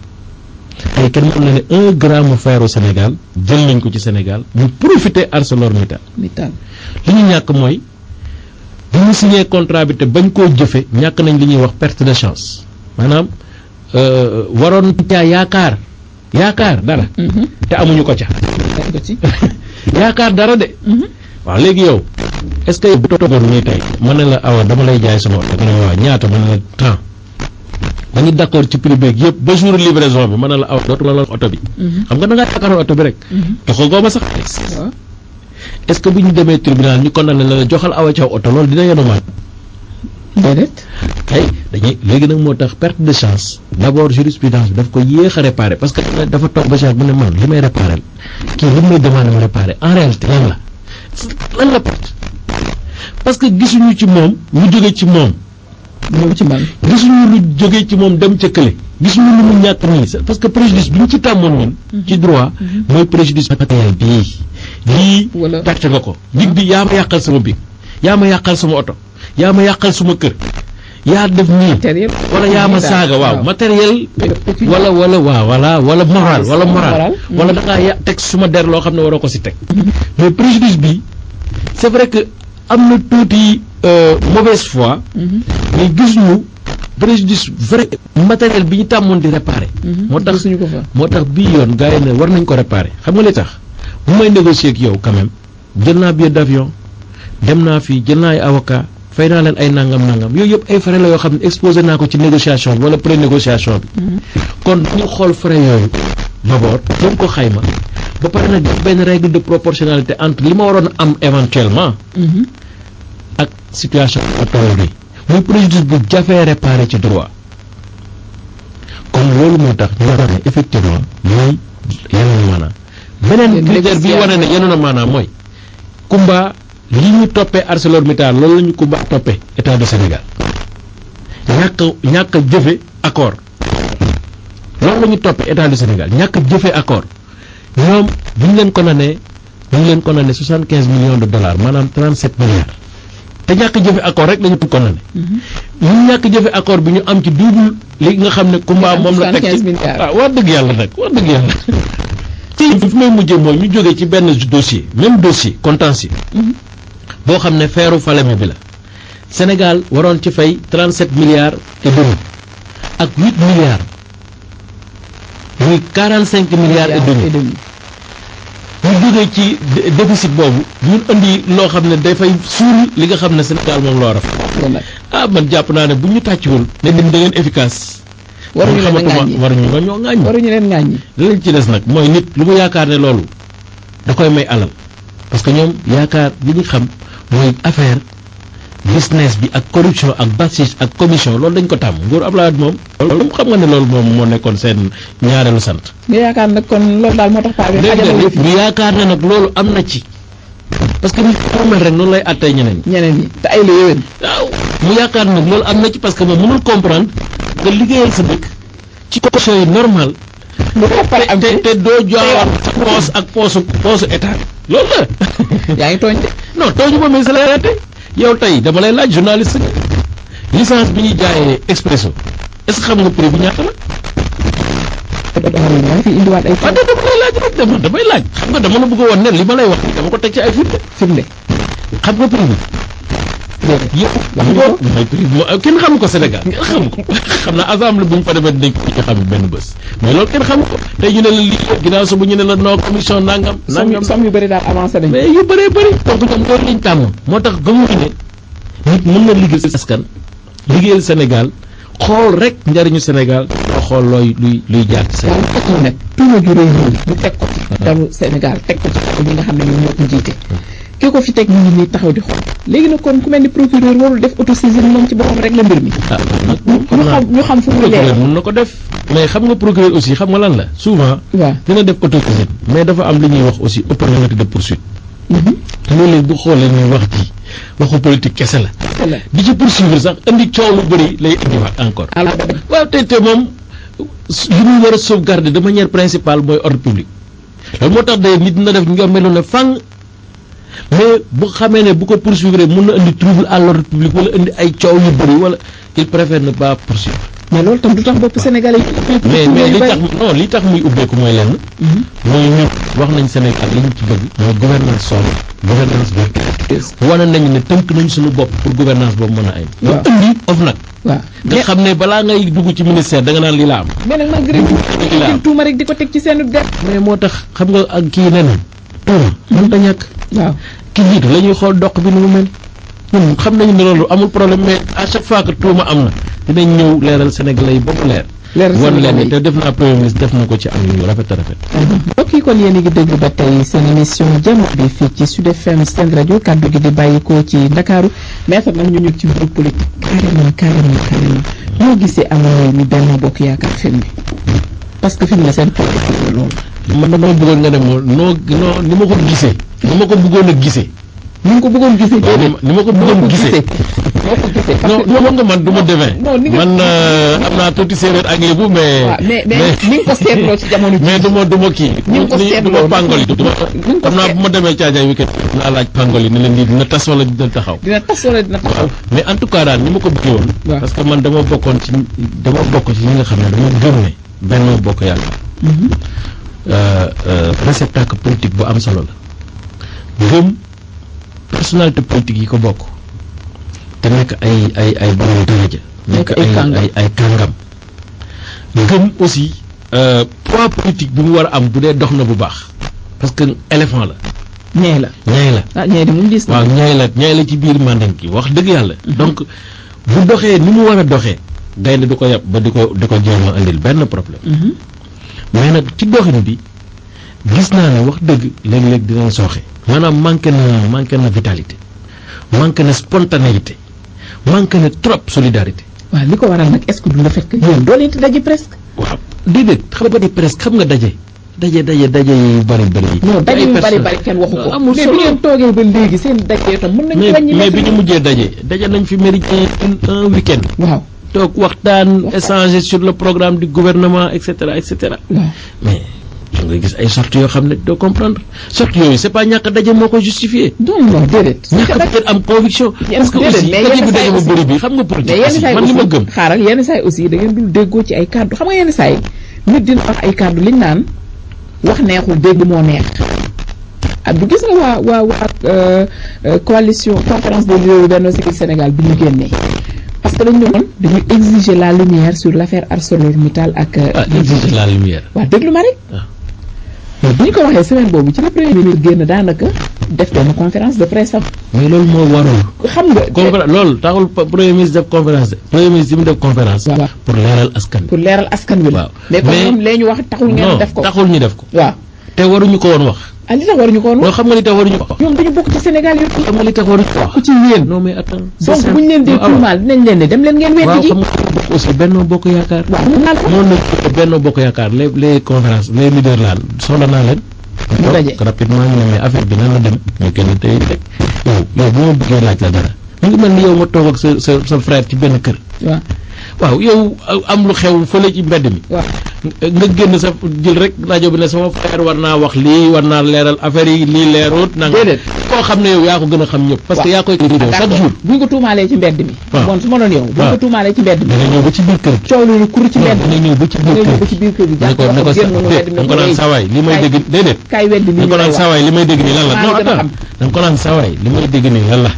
Speaker 2: tey kenn mën na ne un gramme fer au Sénégal jël nañ ko ci Sénégal mu profiter ArcelorMittal
Speaker 4: Mittal
Speaker 2: li ñu ñàkk mooy bu ñu signé contrat bi te bañ koo jëfe ñàkk nañ li ñuy wax perte de chance maanaam euh, waroon caa yaakaar yaakaar dara te amuñu ko ca
Speaker 4: teg ko ci
Speaker 2: yaakaar dara de waaw léegi yow est-ce que bu toogoon nii tey ma ne la awa dama lay jaay sama oto nga ne waaw ñaata ma ne la temps dañu d'accord ci prix beeg yëpp ba jour livraison bi ma ne la awa dootuma la oto bi xam nga da ngaa yaakaaroon oto bi rek joxagoo ma sax
Speaker 4: waaw
Speaker 2: est-ce que bu ñu demee tribunal ñu condamné la la joxal awa caw oto loolu dina yenu maat
Speaker 4: déedéet
Speaker 2: tey dañuy léegi nag moo tax perte de chance d'abord jurisprudence bi daf ko yéex a réparer parce que dafa toog ba mu ne man li may réparer kii li may demandé ma réparer en réalité lan la lan la perte parce que gisuñu ci moom lu jóge ci moom
Speaker 4: ñëw ci man
Speaker 2: gisuñu lu jóge ci moom dem ca kële gisuñu lu mu ñàkk nii c'est parce que préjudice bi ñu ci tàmmoon ñun ci droit mooy préjudice matériel bii lii
Speaker 4: Wala-
Speaker 2: perte nga ko big bi yaa ma yàqal sama big yaa ma yàqal sama oto yaa ma yàqal sama kër yaa def nii
Speaker 4: matériel
Speaker 2: wala yaa ma
Speaker 4: daal,
Speaker 2: saaga waaw
Speaker 4: waaw.
Speaker 2: matériel
Speaker 4: pécuniaire.
Speaker 2: wala wala waaw wala wala moral wala moral
Speaker 4: Moral.
Speaker 2: wala da ngaa ya teg suma der loo xam ne waroo ko si teg mais préjudice bi c'est vrai que am na tuuti euh, mauvaise foi mais gis ñu préjudice vrai matériel bi ñu tàmmoon di réparer moo tax
Speaker 4: gisuñu ko fa
Speaker 2: moo tax bii yoon gars yi ne war nañ ko réparer xam nga li tax bu may négocier ak yow quand même jël naa billet d'avion dem naa fii jël naa ay avocat fay naa leen ay nangam nangam yooyu yëpp ay frais la yoo xam ne exposé naa ko ci négociation bi wala pré-négociation bi kon ñu xool frais yooyu d'abord jëm ko xayma ba pare nag def benn règle de proportionnalité entre li ma waroon am éventuellement ak situation toll bi muy préjudice bu jafee réparé ci droit kon loolu moo tax ñu war a ne effectivement lii yenu na maanaam beneen
Speaker 4: Yéen
Speaker 2: critère bi wane ne
Speaker 4: négociation.
Speaker 2: yenu na maanaam mooy Kumba li ñu toppee ArcelorMittal loolu la ñu Kumba toppee état du Sénégal ñàkk a ñàkk a jëfe accord loolu la ñu toppee état du Sénégal ñàkk a jëfe accord ñoom bu ñu leen condamné ñu ngi leen condamné soixante quinze millions de dollars maanaam trente sept milliards te ñàkk a jëfe accord rek la ñu condamné ñu ñàkk a jëfe accord bi ñu am ci double li nga xam ne Kumba
Speaker 4: am
Speaker 2: moom la teg
Speaker 4: 75
Speaker 2: ci
Speaker 4: milliards.
Speaker 2: waaw wax dëgg yàlla nag wax dëgg yàlla ci fi may mujjee mooy ñu jógee ci benn dossier même dossier contentieux boo xam ne feeru Falémé bi la Sénégal waroon ci fay 37 milliards et demi ak 8 milliards muy 45 milliards et demi ñu jógee ci dé- déficit boobu ñun indi loo xam ne dafay suul li nga xam ne Sénégal moom loo raf
Speaker 4: wallaay
Speaker 2: ah man jàpp naa ne bu ñu tàccuwul ne dim da ngeen efficace
Speaker 4: waruñu leen a
Speaker 2: xamatuma
Speaker 4: ŋàññi
Speaker 2: waruñu nga ñoo ŋàññi
Speaker 4: waruñu leen ŋàññi
Speaker 2: li lañ ci des nag mooy nit lu mu yaakaar ne loolu da koy may alal parce que ñoom yaakaar li ñu xam mooy affaire business bi ak corruption ak basis ak commission loolu dañ ko tàmm nguur Abdoulaye Wade moom loolu moom xam nga ne loolu moom moo nekkoon seen ñaareelu sant
Speaker 4: nga yaakaar nag kon loolu daal moo tax paa bi
Speaker 2: dégg
Speaker 4: xajal
Speaker 2: nga
Speaker 4: yëf yi
Speaker 2: ñu yaakaar ne nag loolu am na ci parce que nit ku mel rek noonu lay attee ñeneen ñi
Speaker 4: ñeneen ñi te ay la yéwén
Speaker 2: waaw mu yaakaar nag loolu am na ci parce que moom mënul comprendre nga liggéeyal sa dëkk ci conditions yi normal
Speaker 4: lu ko pare am
Speaker 2: te
Speaker 4: ci
Speaker 2: te doo joawar sa poos ak poosu poosu état loolu la
Speaker 4: yaa ngi tooñ de
Speaker 2: non tooñu ma mais sa lay raté yow tey dama lay laaj journaliste nga licence bi ñuy jaayee expresso est-ce que xam nga prix bi ñaata la
Speaker 4: yaa ngi fi indiwaat ay
Speaker 2: waaw dama lay laaj rek dama damay laaj xam nga dama la bëgg a woon ne li ma lay wax dama ko teg ci ay firnde
Speaker 4: firnde
Speaker 2: xam nga prix bi
Speaker 4: déedéet
Speaker 2: yëpp
Speaker 4: wax nga ko
Speaker 2: mooy prix bi kenn xamu ko Sénégal kenn xamu ko xam naa assemblée bu ñu fa demee dañ ko ci xam benn bés mais loolu kenn xamu ko tey ñu ne la lii ginnaaw suba ñu ne la non commission nangam
Speaker 4: somme
Speaker 2: nangam
Speaker 4: yu somme yu bëri daal avancé nañ
Speaker 2: mais yu bëree bëri donc ñoom loolu lañ tàmm moo tax gëmuñu ne nit mën na liggéeyal askan liggéeyal Sénégal xool rek njariñu Sénégal nga xool looy luy luy jaar ci
Speaker 4: waaw
Speaker 2: Sénégal
Speaker 4: lu tax mu nekk tuuma ju rëy nii ñu teg ko ci dalu Sénégal teg ko ci kaw ñi nga xam ne ñoom ñoo ko jiite ki ko fi teg ñu ngi nii taxaw di xool léegi nag kon ku mel ni procureur warul def autosaisine moom ci boppam rek la mbir mi
Speaker 2: ah nag
Speaker 4: ñu xam ñu xam fu mu
Speaker 2: procureur
Speaker 4: leer
Speaker 2: mën na ko def mais xam nga procureur aussi xam nga lan la souvent
Speaker 4: waaw
Speaker 2: dina def autosaisine mais dafa am li ñuy wax aussi opportunité de poursuite loolu bu xoolee ñuy wax ci waxu politique kese la
Speaker 4: voilà
Speaker 2: di ci poursuivre sax indi coow lu bëri lay indiwaat encore
Speaker 4: alors
Speaker 2: waaw te te moom li muy war a sauvegarder de manière principale mooy ordre public loolu moo tax de nit dina def nga meloon ne fang mais bu xamee ne bu ko poursuivre mun na indi trouble à l'ordre public wala indi ay coow yu bëri wala il préfère ne pas poursuivre
Speaker 4: mais loolu tam du tax bopp sénégalais yi
Speaker 2: mais mais li tax non li tax muy ubbeeku mooy lenn mooy ñun wax nañ Sénégal li ñu ci bëgg mooy gouvernance sobre gouvernance vertueuse wane nañu ne tënk nañ suñu bopp pour gouvernance boobu mën a ay ñu
Speaker 4: waaw.
Speaker 2: indi of nag
Speaker 4: waaw
Speaker 2: nga xam ne balaa ngay dugg ci ministère da nga naan lii la am
Speaker 4: mais nag malgré tout
Speaker 2: Lii la am.
Speaker 4: jël tuuma rek di ko teg ci seen der
Speaker 2: mais moo tax xam nga ak kii nee na tuuma mën ta ñàkk
Speaker 4: waaw
Speaker 2: ki jiitu la ñuy xool doq bi nu mu mel ñun xam nañu ne loolu amul problème mais à chaque fois que tuuma am na dinañ ñëw leeral Sénégalais yi ba mu leer
Speaker 4: leer
Speaker 2: wan leen
Speaker 4: Sénégalais
Speaker 2: ne te def naa premier ministre def na ko ci am yu rafet a rafet
Speaker 4: mbokk yi kon yéen a ngi dégg ba tey seen émission jamono bi fii ci Sud FM seen rajo kàddu gi di bàyyikoo ci Ndakaaru maître nag ñu ñëw ci groupe politique carrément carrément carrément ñoo gisee amoon ni benn bokk yaakaar fi mu ne parce que fi mu ne seen politique la loolu
Speaker 2: man dama bëggoon nga dem noo noo ni ma ko gisee ni ma ko bëggoon a gisee
Speaker 4: ni nga ko bëggoon gisee
Speaker 2: waaw ni ma ni ma ko bëggoon gisee
Speaker 4: noo ko gisee parce
Speaker 2: non
Speaker 4: que
Speaker 2: non nga man du ma devin
Speaker 4: non, ni nga-
Speaker 2: man euh, am naa tuuti séeréer ak lébu mais
Speaker 4: waaw mais mais ni nga ko seetloo ci jamono ji
Speaker 2: mais du ma du ma kii
Speaker 4: Ni nga ko
Speaker 2: du ma
Speaker 4: seetloo
Speaker 2: pangol yi du ma
Speaker 4: ni nga ko
Speaker 2: xam naa
Speaker 4: seet-
Speaker 2: bu ma demee caajaay weekend naa laaj pangol yi ne leen di dina tas wala dina taxaw
Speaker 4: dina tas wala dina taxaw
Speaker 2: waaw mais en tout cas daal ni ma ko bëggee woon
Speaker 4: waaw.
Speaker 2: parce que man dama bokkoon ci dama bokk ci ñi nga xam ne dama gëm ne benn bokk yàlla euh, euh, réceptacle politique bu am solo la gëm personnalité politique yi ko bokk te nekk ay ay ay borom daraja nekk
Speaker 4: ay
Speaker 2: ay
Speaker 4: kàngam.
Speaker 2: ay ay kàngam gëm aussi euh, poids politique bi mu war a am bu dee dox na bu baax parce que éléphant la
Speaker 4: ñee la
Speaker 2: ñaay la
Speaker 4: ah ñee di moom gis na
Speaker 2: waaw ñaay la ñaay la ci biir mandan ki wax dëgg yàlla donc bu doxee ni mu war a doxee gaynde du ko yàpp ba di ko di ko jéem a indil benn problème
Speaker 4: Mhm.
Speaker 2: mais nag ci doxin bi gis naa ne wax dëgg léeg-léeg dinañ sooxe maanaam manqué na manqué na vitalité manqué na spontanéité manqué na trop solidarité
Speaker 4: waaw li ko waral nag est-ce que du la fekk yéen doo leen di daje presque
Speaker 2: waaw déedéet xam nga di presque xam nga daje daje daje daje yu bari bari yi
Speaker 4: non daje
Speaker 2: ay
Speaker 4: yu bari
Speaker 2: personnes-
Speaker 4: bari kenn waxu ko
Speaker 2: amul
Speaker 4: mais
Speaker 2: solo
Speaker 4: bi ngeen toogee ba léegi seen daje itam mën nañu
Speaker 2: mais
Speaker 4: wàññi
Speaker 2: mais bi
Speaker 4: mètre
Speaker 2: ñu mujjee daje daje nañ fi méridien un un week-end
Speaker 4: waaw
Speaker 2: toog waxtaan échanger sur le programme du gouvernement et cetera et cetera
Speaker 4: waaw
Speaker 2: mais da nga gis ay sorties yoo xam ne doo comprendre sorties yooyu c'est pas ñàkk a daje moo ko justifié
Speaker 4: non non déedéet
Speaker 2: ñàkk a peut-être am conviction
Speaker 4: Yenn-
Speaker 2: parce que
Speaker 4: déedéet,
Speaker 2: aussi
Speaker 4: mais
Speaker 2: daje
Speaker 4: yenn
Speaker 2: bi
Speaker 4: saa yi
Speaker 2: daje bu
Speaker 4: aussi-
Speaker 2: bëri bi xam nga
Speaker 4: mais
Speaker 2: politique
Speaker 4: yenn
Speaker 2: aussi
Speaker 4: saa yi
Speaker 2: man li ma
Speaker 4: aussi
Speaker 2: gëm
Speaker 4: xaaral yenn saa yi aussi da ngeen dul déggoo ci ay kàddu xam nga yenn saa yi nit dina wax ay kàddu liñ naan wax neexul dégg moo neex ah du gis nga waa waa waa euh, euh, coalition conférence des leaders Benno Siggil Sénégal bi ñu génnee parce que dañu doon dañuy exiger la lumière sur l'affaire ArcelorMittal ak. euh,
Speaker 2: ah exiger la lumière
Speaker 4: waaw déglu ma rek.
Speaker 2: Ah.
Speaker 4: mais bu ñu ko waxee semaine boobu ci la premier ministre génn daanaka def benn conférence de presse am
Speaker 2: mais loolu moo warul.
Speaker 4: xam nga
Speaker 2: conférence loolu taxul pa- premier ministre def conférence de premier ministre yi mu def conférence.
Speaker 4: waaw.
Speaker 2: pour leeral askan wi.
Speaker 4: pour leeral askan wi la
Speaker 2: waaw.
Speaker 4: mais comme
Speaker 2: Mais-
Speaker 4: ñoom lee ñu wax taxul ngeen
Speaker 2: non
Speaker 4: def ko
Speaker 2: taxul ñu def ko.
Speaker 4: waaw
Speaker 2: te waruñu ko woon wax.
Speaker 4: ah li tax waruñu ko woon
Speaker 2: loolu
Speaker 4: wax
Speaker 2: xam nga li tax waruñu ko wax.
Speaker 4: ñoom dañu bokk ci Sénégal yëpp
Speaker 2: xam nga li tax waruñu ko wax.
Speaker 4: ku ci yéen
Speaker 2: non mais attends.
Speaker 4: donc bu ñu leen dee tuumaal dinañ leen ne dem leen ngeen
Speaker 2: waaw
Speaker 4: weddi ji
Speaker 2: xam nga xam nga aussi Benno Bokk Yaakaar.
Speaker 4: waaw mun naa la
Speaker 2: noonu la Benno Bokk Yaakaar les les conférences les leaders laan soxla naa leen.
Speaker 4: Ñu daje.
Speaker 2: donc rapidement ñu ne mais affaire bi nan la dem ñu kenn tey rek yow yow bu ma bëggee laaj la dara mu ngi mel ni yow nga toog ak sa sa sa frère ci benn kër.
Speaker 4: waaw
Speaker 2: waaw yow am lu xew fële ci mbedd mi.
Speaker 4: waaw
Speaker 2: nga génn sa jël rek rajo bi ne sama frère war naa wax lii war naa leeral affaire yi lii leerut. na nga
Speaker 4: Déedéet.
Speaker 2: koo xam ne yow yaa ko gën a xam ñëpp. parce que
Speaker 4: waaw.
Speaker 2: yaa koy vidéo chaque jour.
Speaker 4: bu ñu ko tuumaalee ci mbedd mi
Speaker 2: waaw.
Speaker 4: bon su ma doon yow bu ñu
Speaker 2: waaw.
Speaker 4: ko tuumaalee ci mbedd mi
Speaker 2: dana ñëw ba ci biir kër gi.
Speaker 4: coow lu kur ci mbedd
Speaker 2: dana ñëw ba ci
Speaker 4: mi
Speaker 2: biir
Speaker 4: nga ñëw
Speaker 2: kër
Speaker 4: ba
Speaker 2: gi.
Speaker 4: ci biir kër gi
Speaker 2: ne ko ne ko sa
Speaker 4: génn nga mbedd mi
Speaker 2: da nga ko naan sawaay li may dégg déedéet.
Speaker 4: kaay weddi li
Speaker 2: da
Speaker 4: ñu
Speaker 2: nga ko
Speaker 4: lay
Speaker 2: naan
Speaker 4: wax
Speaker 2: sawaay li may dégg nii lan la
Speaker 4: Maa
Speaker 2: non
Speaker 4: la gën a
Speaker 2: attends da nga ko naan sawaay li may dégg nii lan la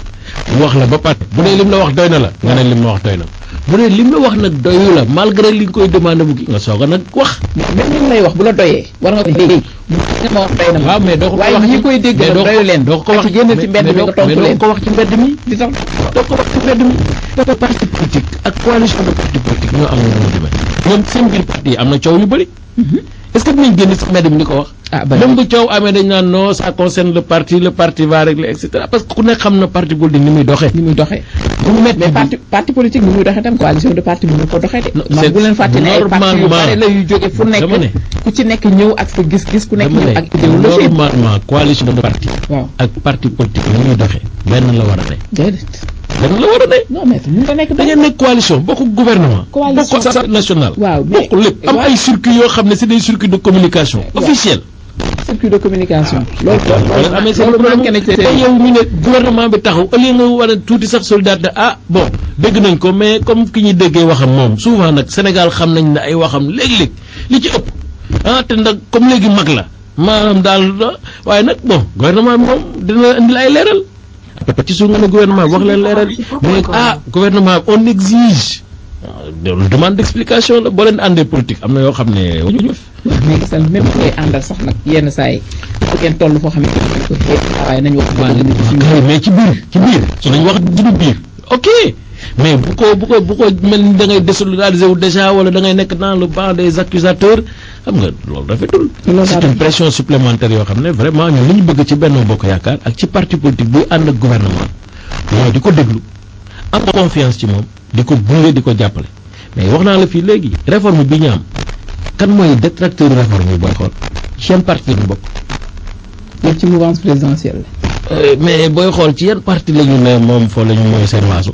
Speaker 2: mu wax la ba pare bu dee lim la wax doy na la nga ne lim la wax doy na bu dee lim la wax nag doyu la malgré li nga koy demandé bu ki nga soog a nag wax
Speaker 4: mais même li mu lay wax bu la doyee war nga ko léegi nga ma wax doy na ma
Speaker 2: waaw mais doo ko
Speaker 4: waaye
Speaker 2: wax
Speaker 4: ñi
Speaker 2: ci-
Speaker 4: koy dégg
Speaker 2: mais
Speaker 4: nag
Speaker 2: doo ko-
Speaker 4: doyu leen
Speaker 2: doo ko wax
Speaker 4: ci génn ci mbedd mi nga tontu
Speaker 2: mais doo
Speaker 4: leen
Speaker 2: ko wax ci mbedd mi
Speaker 4: di tax
Speaker 2: doo ko wax ci mbedd mi dafa parti politique ak coalition de parti politique ñoo am na demee ñoom seen biir parti yi am na coow yu bëri est ce que dinañ génn si mbedd mi di ko wax
Speaker 4: ah ba
Speaker 2: même bu coow amee dañ naan non ça concerne le parti le parti va régler et cetera parce que ku nekk xam na parti politique ni muy doxee
Speaker 4: ni muy doxee
Speaker 2: bu métti
Speaker 4: mais
Speaker 2: bi-
Speaker 4: parti parti politique ni muy doxee tam coalition de parti bi mu ko doxee de
Speaker 2: Non,
Speaker 4: man
Speaker 2: c'est
Speaker 4: bu leen fàtte ne ay parti yu
Speaker 2: normalement.
Speaker 4: bare la yu jóge fu nekk
Speaker 2: Dama ne.
Speaker 4: ku ci nekk ñëw ak sa gis-gis ku nekk
Speaker 2: dama
Speaker 4: ñëw ak
Speaker 2: ne
Speaker 4: idéologie
Speaker 2: normalement coalition de parti
Speaker 4: waaw
Speaker 2: ak parti politique ni ñuy doxee benn la war a ne
Speaker 4: déedéet
Speaker 2: benn la war a ne
Speaker 4: non mais mun nga nekk
Speaker 2: da ngeen nekk coalition bokk gouvernement
Speaker 4: Coalition.
Speaker 2: bokk assemblée nationale
Speaker 4: waaw mais-
Speaker 2: bokk lépp am
Speaker 4: waaw.
Speaker 2: ay circuits yoo xam ne c'est des circuits de communication
Speaker 4: waaw.
Speaker 2: officiels
Speaker 4: circuit de communication loolu
Speaker 2: wala amee seen
Speaker 4: loolu
Speaker 2: problème
Speaker 4: manqué na ci
Speaker 2: te yow ñu ne gouvernement bi taxaw au lieu nga war a tuuti sax solidarité ah bon dégg nañ ko mais comme ki ñuy déggee waxam moom souvent nag Sénégal xam nañ ne ay waxam léeg-léeg li ci ëpp ah te nag comme léegi mag la maanaam daal ah, waaye nag bon gouvernement bi moom dina indi ay leeral ci suuf nga ne gouvernement bi wax leen leeral mais ah gouvernement bi on exige waaw demande d'explication la boo leen àndee politique am na yoo xam ne wañu def
Speaker 4: waaw mais gisal même ngay àndal sax nag yenn saa yi bu ngeen toll foo xam ne ko waaye nañu wax
Speaker 2: waaw
Speaker 4: dëgg nit fi mu
Speaker 2: kay mais ci biir ci biir su nañ wax ci biir ok mais bu ko bu ko bu ko mel ni da ngay désolidariser wu déjà wala da ngay nekk dans le banc des accusateurs xam nga loolu rafetul
Speaker 4: Loolu
Speaker 2: c'est
Speaker 4: rafetul.
Speaker 2: une pression supplémentaire yoo xam ne vraiment ñun li ñu bëgg ci Benno Bokk Yaakaar ak ci parti politique buy ànd ak gouvernement mooy di ko déglu am confiance ci moom di ko gunge di ko jàppale mais wax naa la fii léegi réforme bi ñu am kan mooy détracteur réforme yi booy xool seen parti la ñu bokk
Speaker 4: yëpp ci mouvance présidentielle
Speaker 2: Euh, mais booy xool ci yan parti la ñu ne moom foo la ñu mooy seen waasu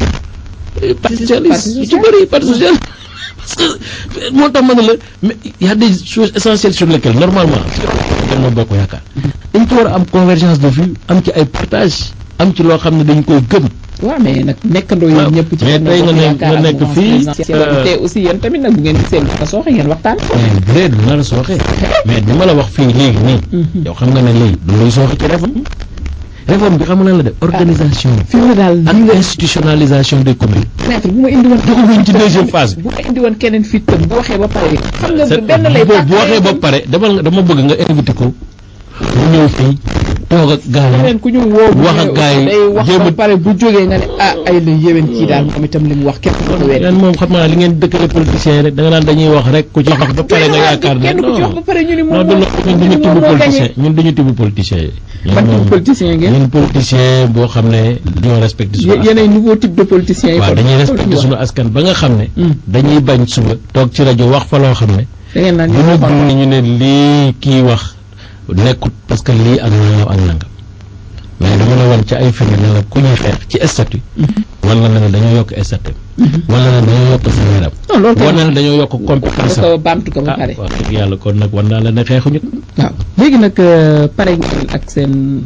Speaker 2: Euh, parti socialiste yu ci bëri parti socialiste parce que moo tax ma ne la mais y a des choses essentielles sur lesquelles normalement Benno Bokk Yaakaar dañ ci war a am convergence de vue am ci ay partage am ci loo xam ne dañ koy gëm
Speaker 4: la waaw mais nag nekkandoo yéen
Speaker 2: waaw.
Speaker 4: ñëpp ci
Speaker 2: mais
Speaker 4: Benno
Speaker 2: tey nga
Speaker 4: Bokk
Speaker 2: ne-
Speaker 4: Yaakaar
Speaker 2: nga
Speaker 4: ak
Speaker 2: nekk
Speaker 4: mouvance
Speaker 2: fii,
Speaker 4: présidentielle
Speaker 2: euh,
Speaker 4: te aussi yéen tamit nag bu ngeen gisee lu ko sooxe ngeen waxtaan
Speaker 2: mais bu dee dina la sooxee mais bi ma la wax fii léegi nii yow xam nga ne léegi du luy sooxe ci réforme réforme bi xam nga lan la def organisation
Speaker 4: fi mu ne daal
Speaker 2: ak institutionnalisation des communes
Speaker 4: maître bu ma indi woon
Speaker 2: doxaguñ ci deuxième phase bi
Speaker 4: bu ma indi woon keneen fii tam bu waxee ba pare xam nga
Speaker 2: c'est
Speaker 4: benn lay
Speaker 2: bu bu waxee ba
Speaker 4: pàcc
Speaker 2: pare dama nga dama bëgg nga invité ko mu ñëw fii toog ak gaa yi
Speaker 4: keneen ku ñu woo bu
Speaker 2: wax ak
Speaker 4: ñëwee
Speaker 2: gars yi
Speaker 4: day wax
Speaker 2: jéem
Speaker 4: ba
Speaker 2: a-
Speaker 4: pare bu jógee nga ne ah ay la yéwén kii daal moom itam li mu wax kenn ko wér
Speaker 2: leen moom xam naa li ngeen dëkkale politiciens yi rek da nga naan dañuy wax rek ku ci wax ba pare nga yaakaar ne
Speaker 4: kenn ku ci wax ba pare ñu ni
Speaker 2: non
Speaker 4: moom
Speaker 2: du
Speaker 4: moo
Speaker 2: loolu ñun duñu
Speaker 4: moom
Speaker 2: tibb
Speaker 4: moo
Speaker 2: politicien
Speaker 4: gagné
Speaker 2: ñun duñu tibb politicien yi ñun
Speaker 4: ban
Speaker 2: moom-
Speaker 4: type politicien ngeen
Speaker 2: ñun politicien boo xam ne dañoo respecté suñu
Speaker 4: Yé- yéenay nouveau type de politicien yi
Speaker 2: waaw
Speaker 4: kon.
Speaker 2: dañuy
Speaker 4: Loolu
Speaker 2: respecté
Speaker 4: ñu wax.
Speaker 2: suñu askan ba nga xam ne
Speaker 4: Hmm.
Speaker 2: dañuy bañ suba toog ci rajo wax fa loo xam ne
Speaker 4: da ngeen naan
Speaker 2: bu
Speaker 4: ñu
Speaker 2: ñu
Speaker 4: waxoon
Speaker 2: gëm ñu ne lii kii wax nekkut parce que lii ak nangam ak nangam mais dama la wan ci ay firnde ne la ku ñuy xeex ci statut wala na ne dañoo yokk statut wala na dañoo yokk salaire
Speaker 4: non loolu
Speaker 2: wala
Speaker 4: kay
Speaker 2: na dañoo yokk compétence
Speaker 4: da ko baamtu ko ba
Speaker 2: ah
Speaker 4: pare
Speaker 2: wax dëgg yàlla kon nag wan naa la ne xeexuñu
Speaker 4: waaw léegi nag euh, pare ngeen ak seen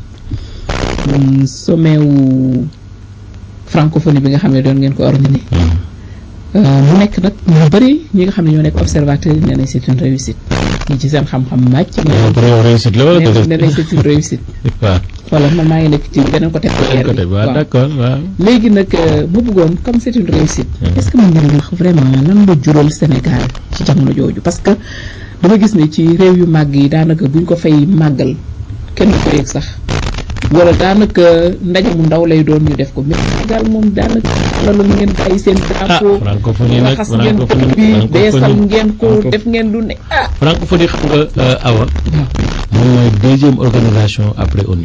Speaker 4: mm, sommet wu francophonie bi nga xam ne doon ngeen ko organiser Euh, mu nekk nag ñu bëri ñi nga xam ne ñoo nekk observateurs yi nee nañ c'est une réussite ñi ci seen xam-xam màcc
Speaker 2: yow pour yow réussite la wala
Speaker 4: nee
Speaker 2: déedéet
Speaker 4: nee nañ c'est une réussite
Speaker 2: waaw
Speaker 4: voilà man maa ngi nekk ci beneen côté
Speaker 2: beneen côté bi waaw d'accord waaw
Speaker 4: léegi nag euh, ma bëggoon comme c'est une réussite
Speaker 2: Mhm.
Speaker 4: est-ce que mën ngeen wax vraiment lan la jural Sénégal ci jamono jooju parce que dama gis ne ci réew yu màgg yi daanaka buñ ko fay màggal kenn du ko yëg sax wala daanaka ndaje mu ndaw lay doon ñu def ko mais Sénégal moom daanaka loolu ngeen bàyyi seen drapeau
Speaker 2: francophonie nag
Speaker 4: raxas ngeen ko bi beesal ngeen ko def ngeen lu ne ah
Speaker 2: francophonie xam nga awa moom mooy deuxième organisation après ONU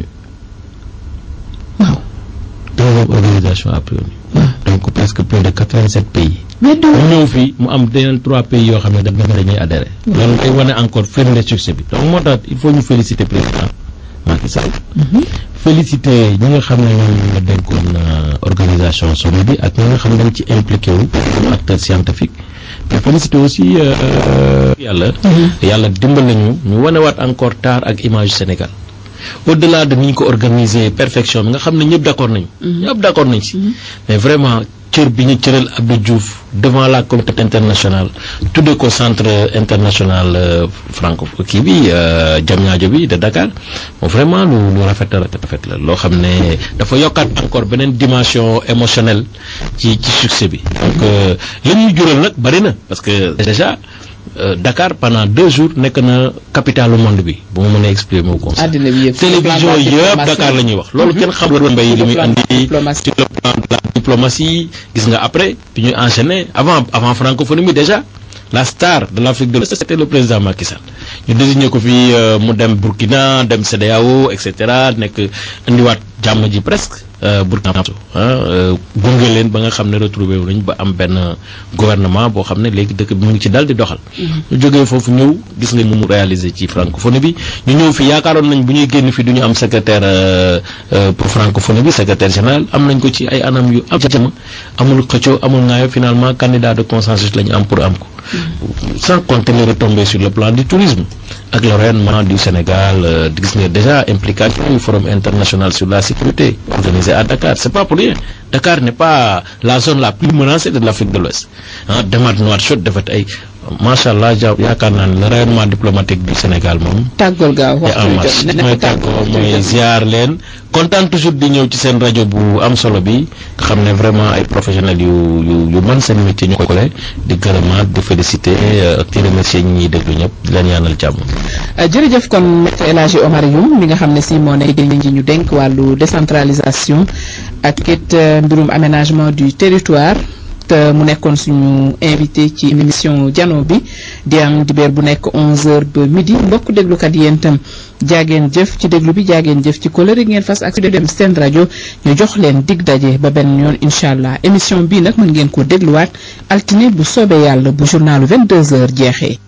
Speaker 4: waaw
Speaker 2: deuxième organisation après ONU donc presque plus de quatre-vingt-sept pays
Speaker 4: mais du
Speaker 2: mu ñëw fii mu am deneen trois pays yoo xam ne dafa dañuy adhéré loolu day wane encore firnde succès bi donc moo tax il faut ñu féliciter président Macky Sall féliciter ñi nga xam ne ñoom la dénkoon organisation sommet bi ak ñi nga xam ne dañ ci impliqué wu comme acteur scientifique mais féliciter aussi yàlla yàlla dimbal nañu ñu wanewaat encore taar ak image Sénégal au delà de ni ñu ko organiser perfection bi nga xam ne ñëpp d'accord nañu ñëpp d'accord nañ si mais vraiment cër bi ñu cëral Abdou Diouf devant la communauté internationale tuddee ko centre international franco kii bi Diamniadio bi de Dakar bon vraiment lu lu rafet la rafet la loo xam ne dafa yokkaat encore beneen dimension émotionnelle ci ci succès bi donc li ñuy jural nag bari na parce que déjà Dakar pendant deux jours nekk na capitale du monde bi bu ma mënee exprimer wu comme ça
Speaker 4: àddina bi yëpp
Speaker 2: télévision yëpp Dakar la ñuy wax loolu kenn xam la mbay li muy andi sur le plan de la diplomatie gis nga après bi ñuy enchaîner avant avant francophonie bi déjà la star de l'Afrique de l'Ouest c'était le président Macky Sall ñu désigné ko fii mu dem Burkina dem CEDEAO et cetera nekk indiwaat jàmm ji presque Burkina Faso gunge leen ba nga xam ne retrouvé wu nañ ba am benn gouvernement boo xam ne léegi dëkk bi mu ngi ci dal di doxal ñu jógee foofu ñëw gis nga mu réalisé ci francophonie bi ñu ñëw fi yaakaaroon nañ bu ñuy génn fi du ñu am secrétaire pour francophonie bi secrétaire général am nañ ko ci ay anam yu am jama amul xëccoo amul ngaayo finalement candidat de consensus la ñu am pour am ko sans compter les retombées sur le plan du tourisme ak le rayonnement du Sénégal gis nga déjà implication du forum international sur la sécurité organisé à Dakar c'est pas pour rien Dakar n'est pas la zone la plus menacée de l'Afrique de l'Ouest ah demaat Nouakchott defat ay macha allah ja yaakaar naa ne le rayonnement diplomatique du Sénégal moom.
Speaker 4: tàggool gaaw
Speaker 2: te en marche mooy tàggoo mooy ziar leen kontaan toujours di ñëw ci seen rajo bu am solo bi nga xam ne vraiment ay professionnels yu yu yu mën seen métier ñu ko kole di gërëmaat di féliciter ak di remercier ñi ñuy déglu ñëpp di leen ñaanal jàmm.
Speaker 4: jërëjëf kon maître El Hadji Omar Youm mi nga xam ne si moo nekk ji ñu dénk wàllu décentralisation ak it mbirum aménagement du territoire. te mu nekkoon suñu invité ci émission jano bi di am dibéer bu nekk 11h ba midi mbokk déglukat yéen itam jaageen jëf ci déglu bi jaageen jëf ci kóllëre ngeen fas ak dem seen rajo ñu jox leen dig daje ba benn yoon incha allah émission bii nag mën ngeen ko dégluwaat altine bu soobee yàlla bu journalu 22h jeexee.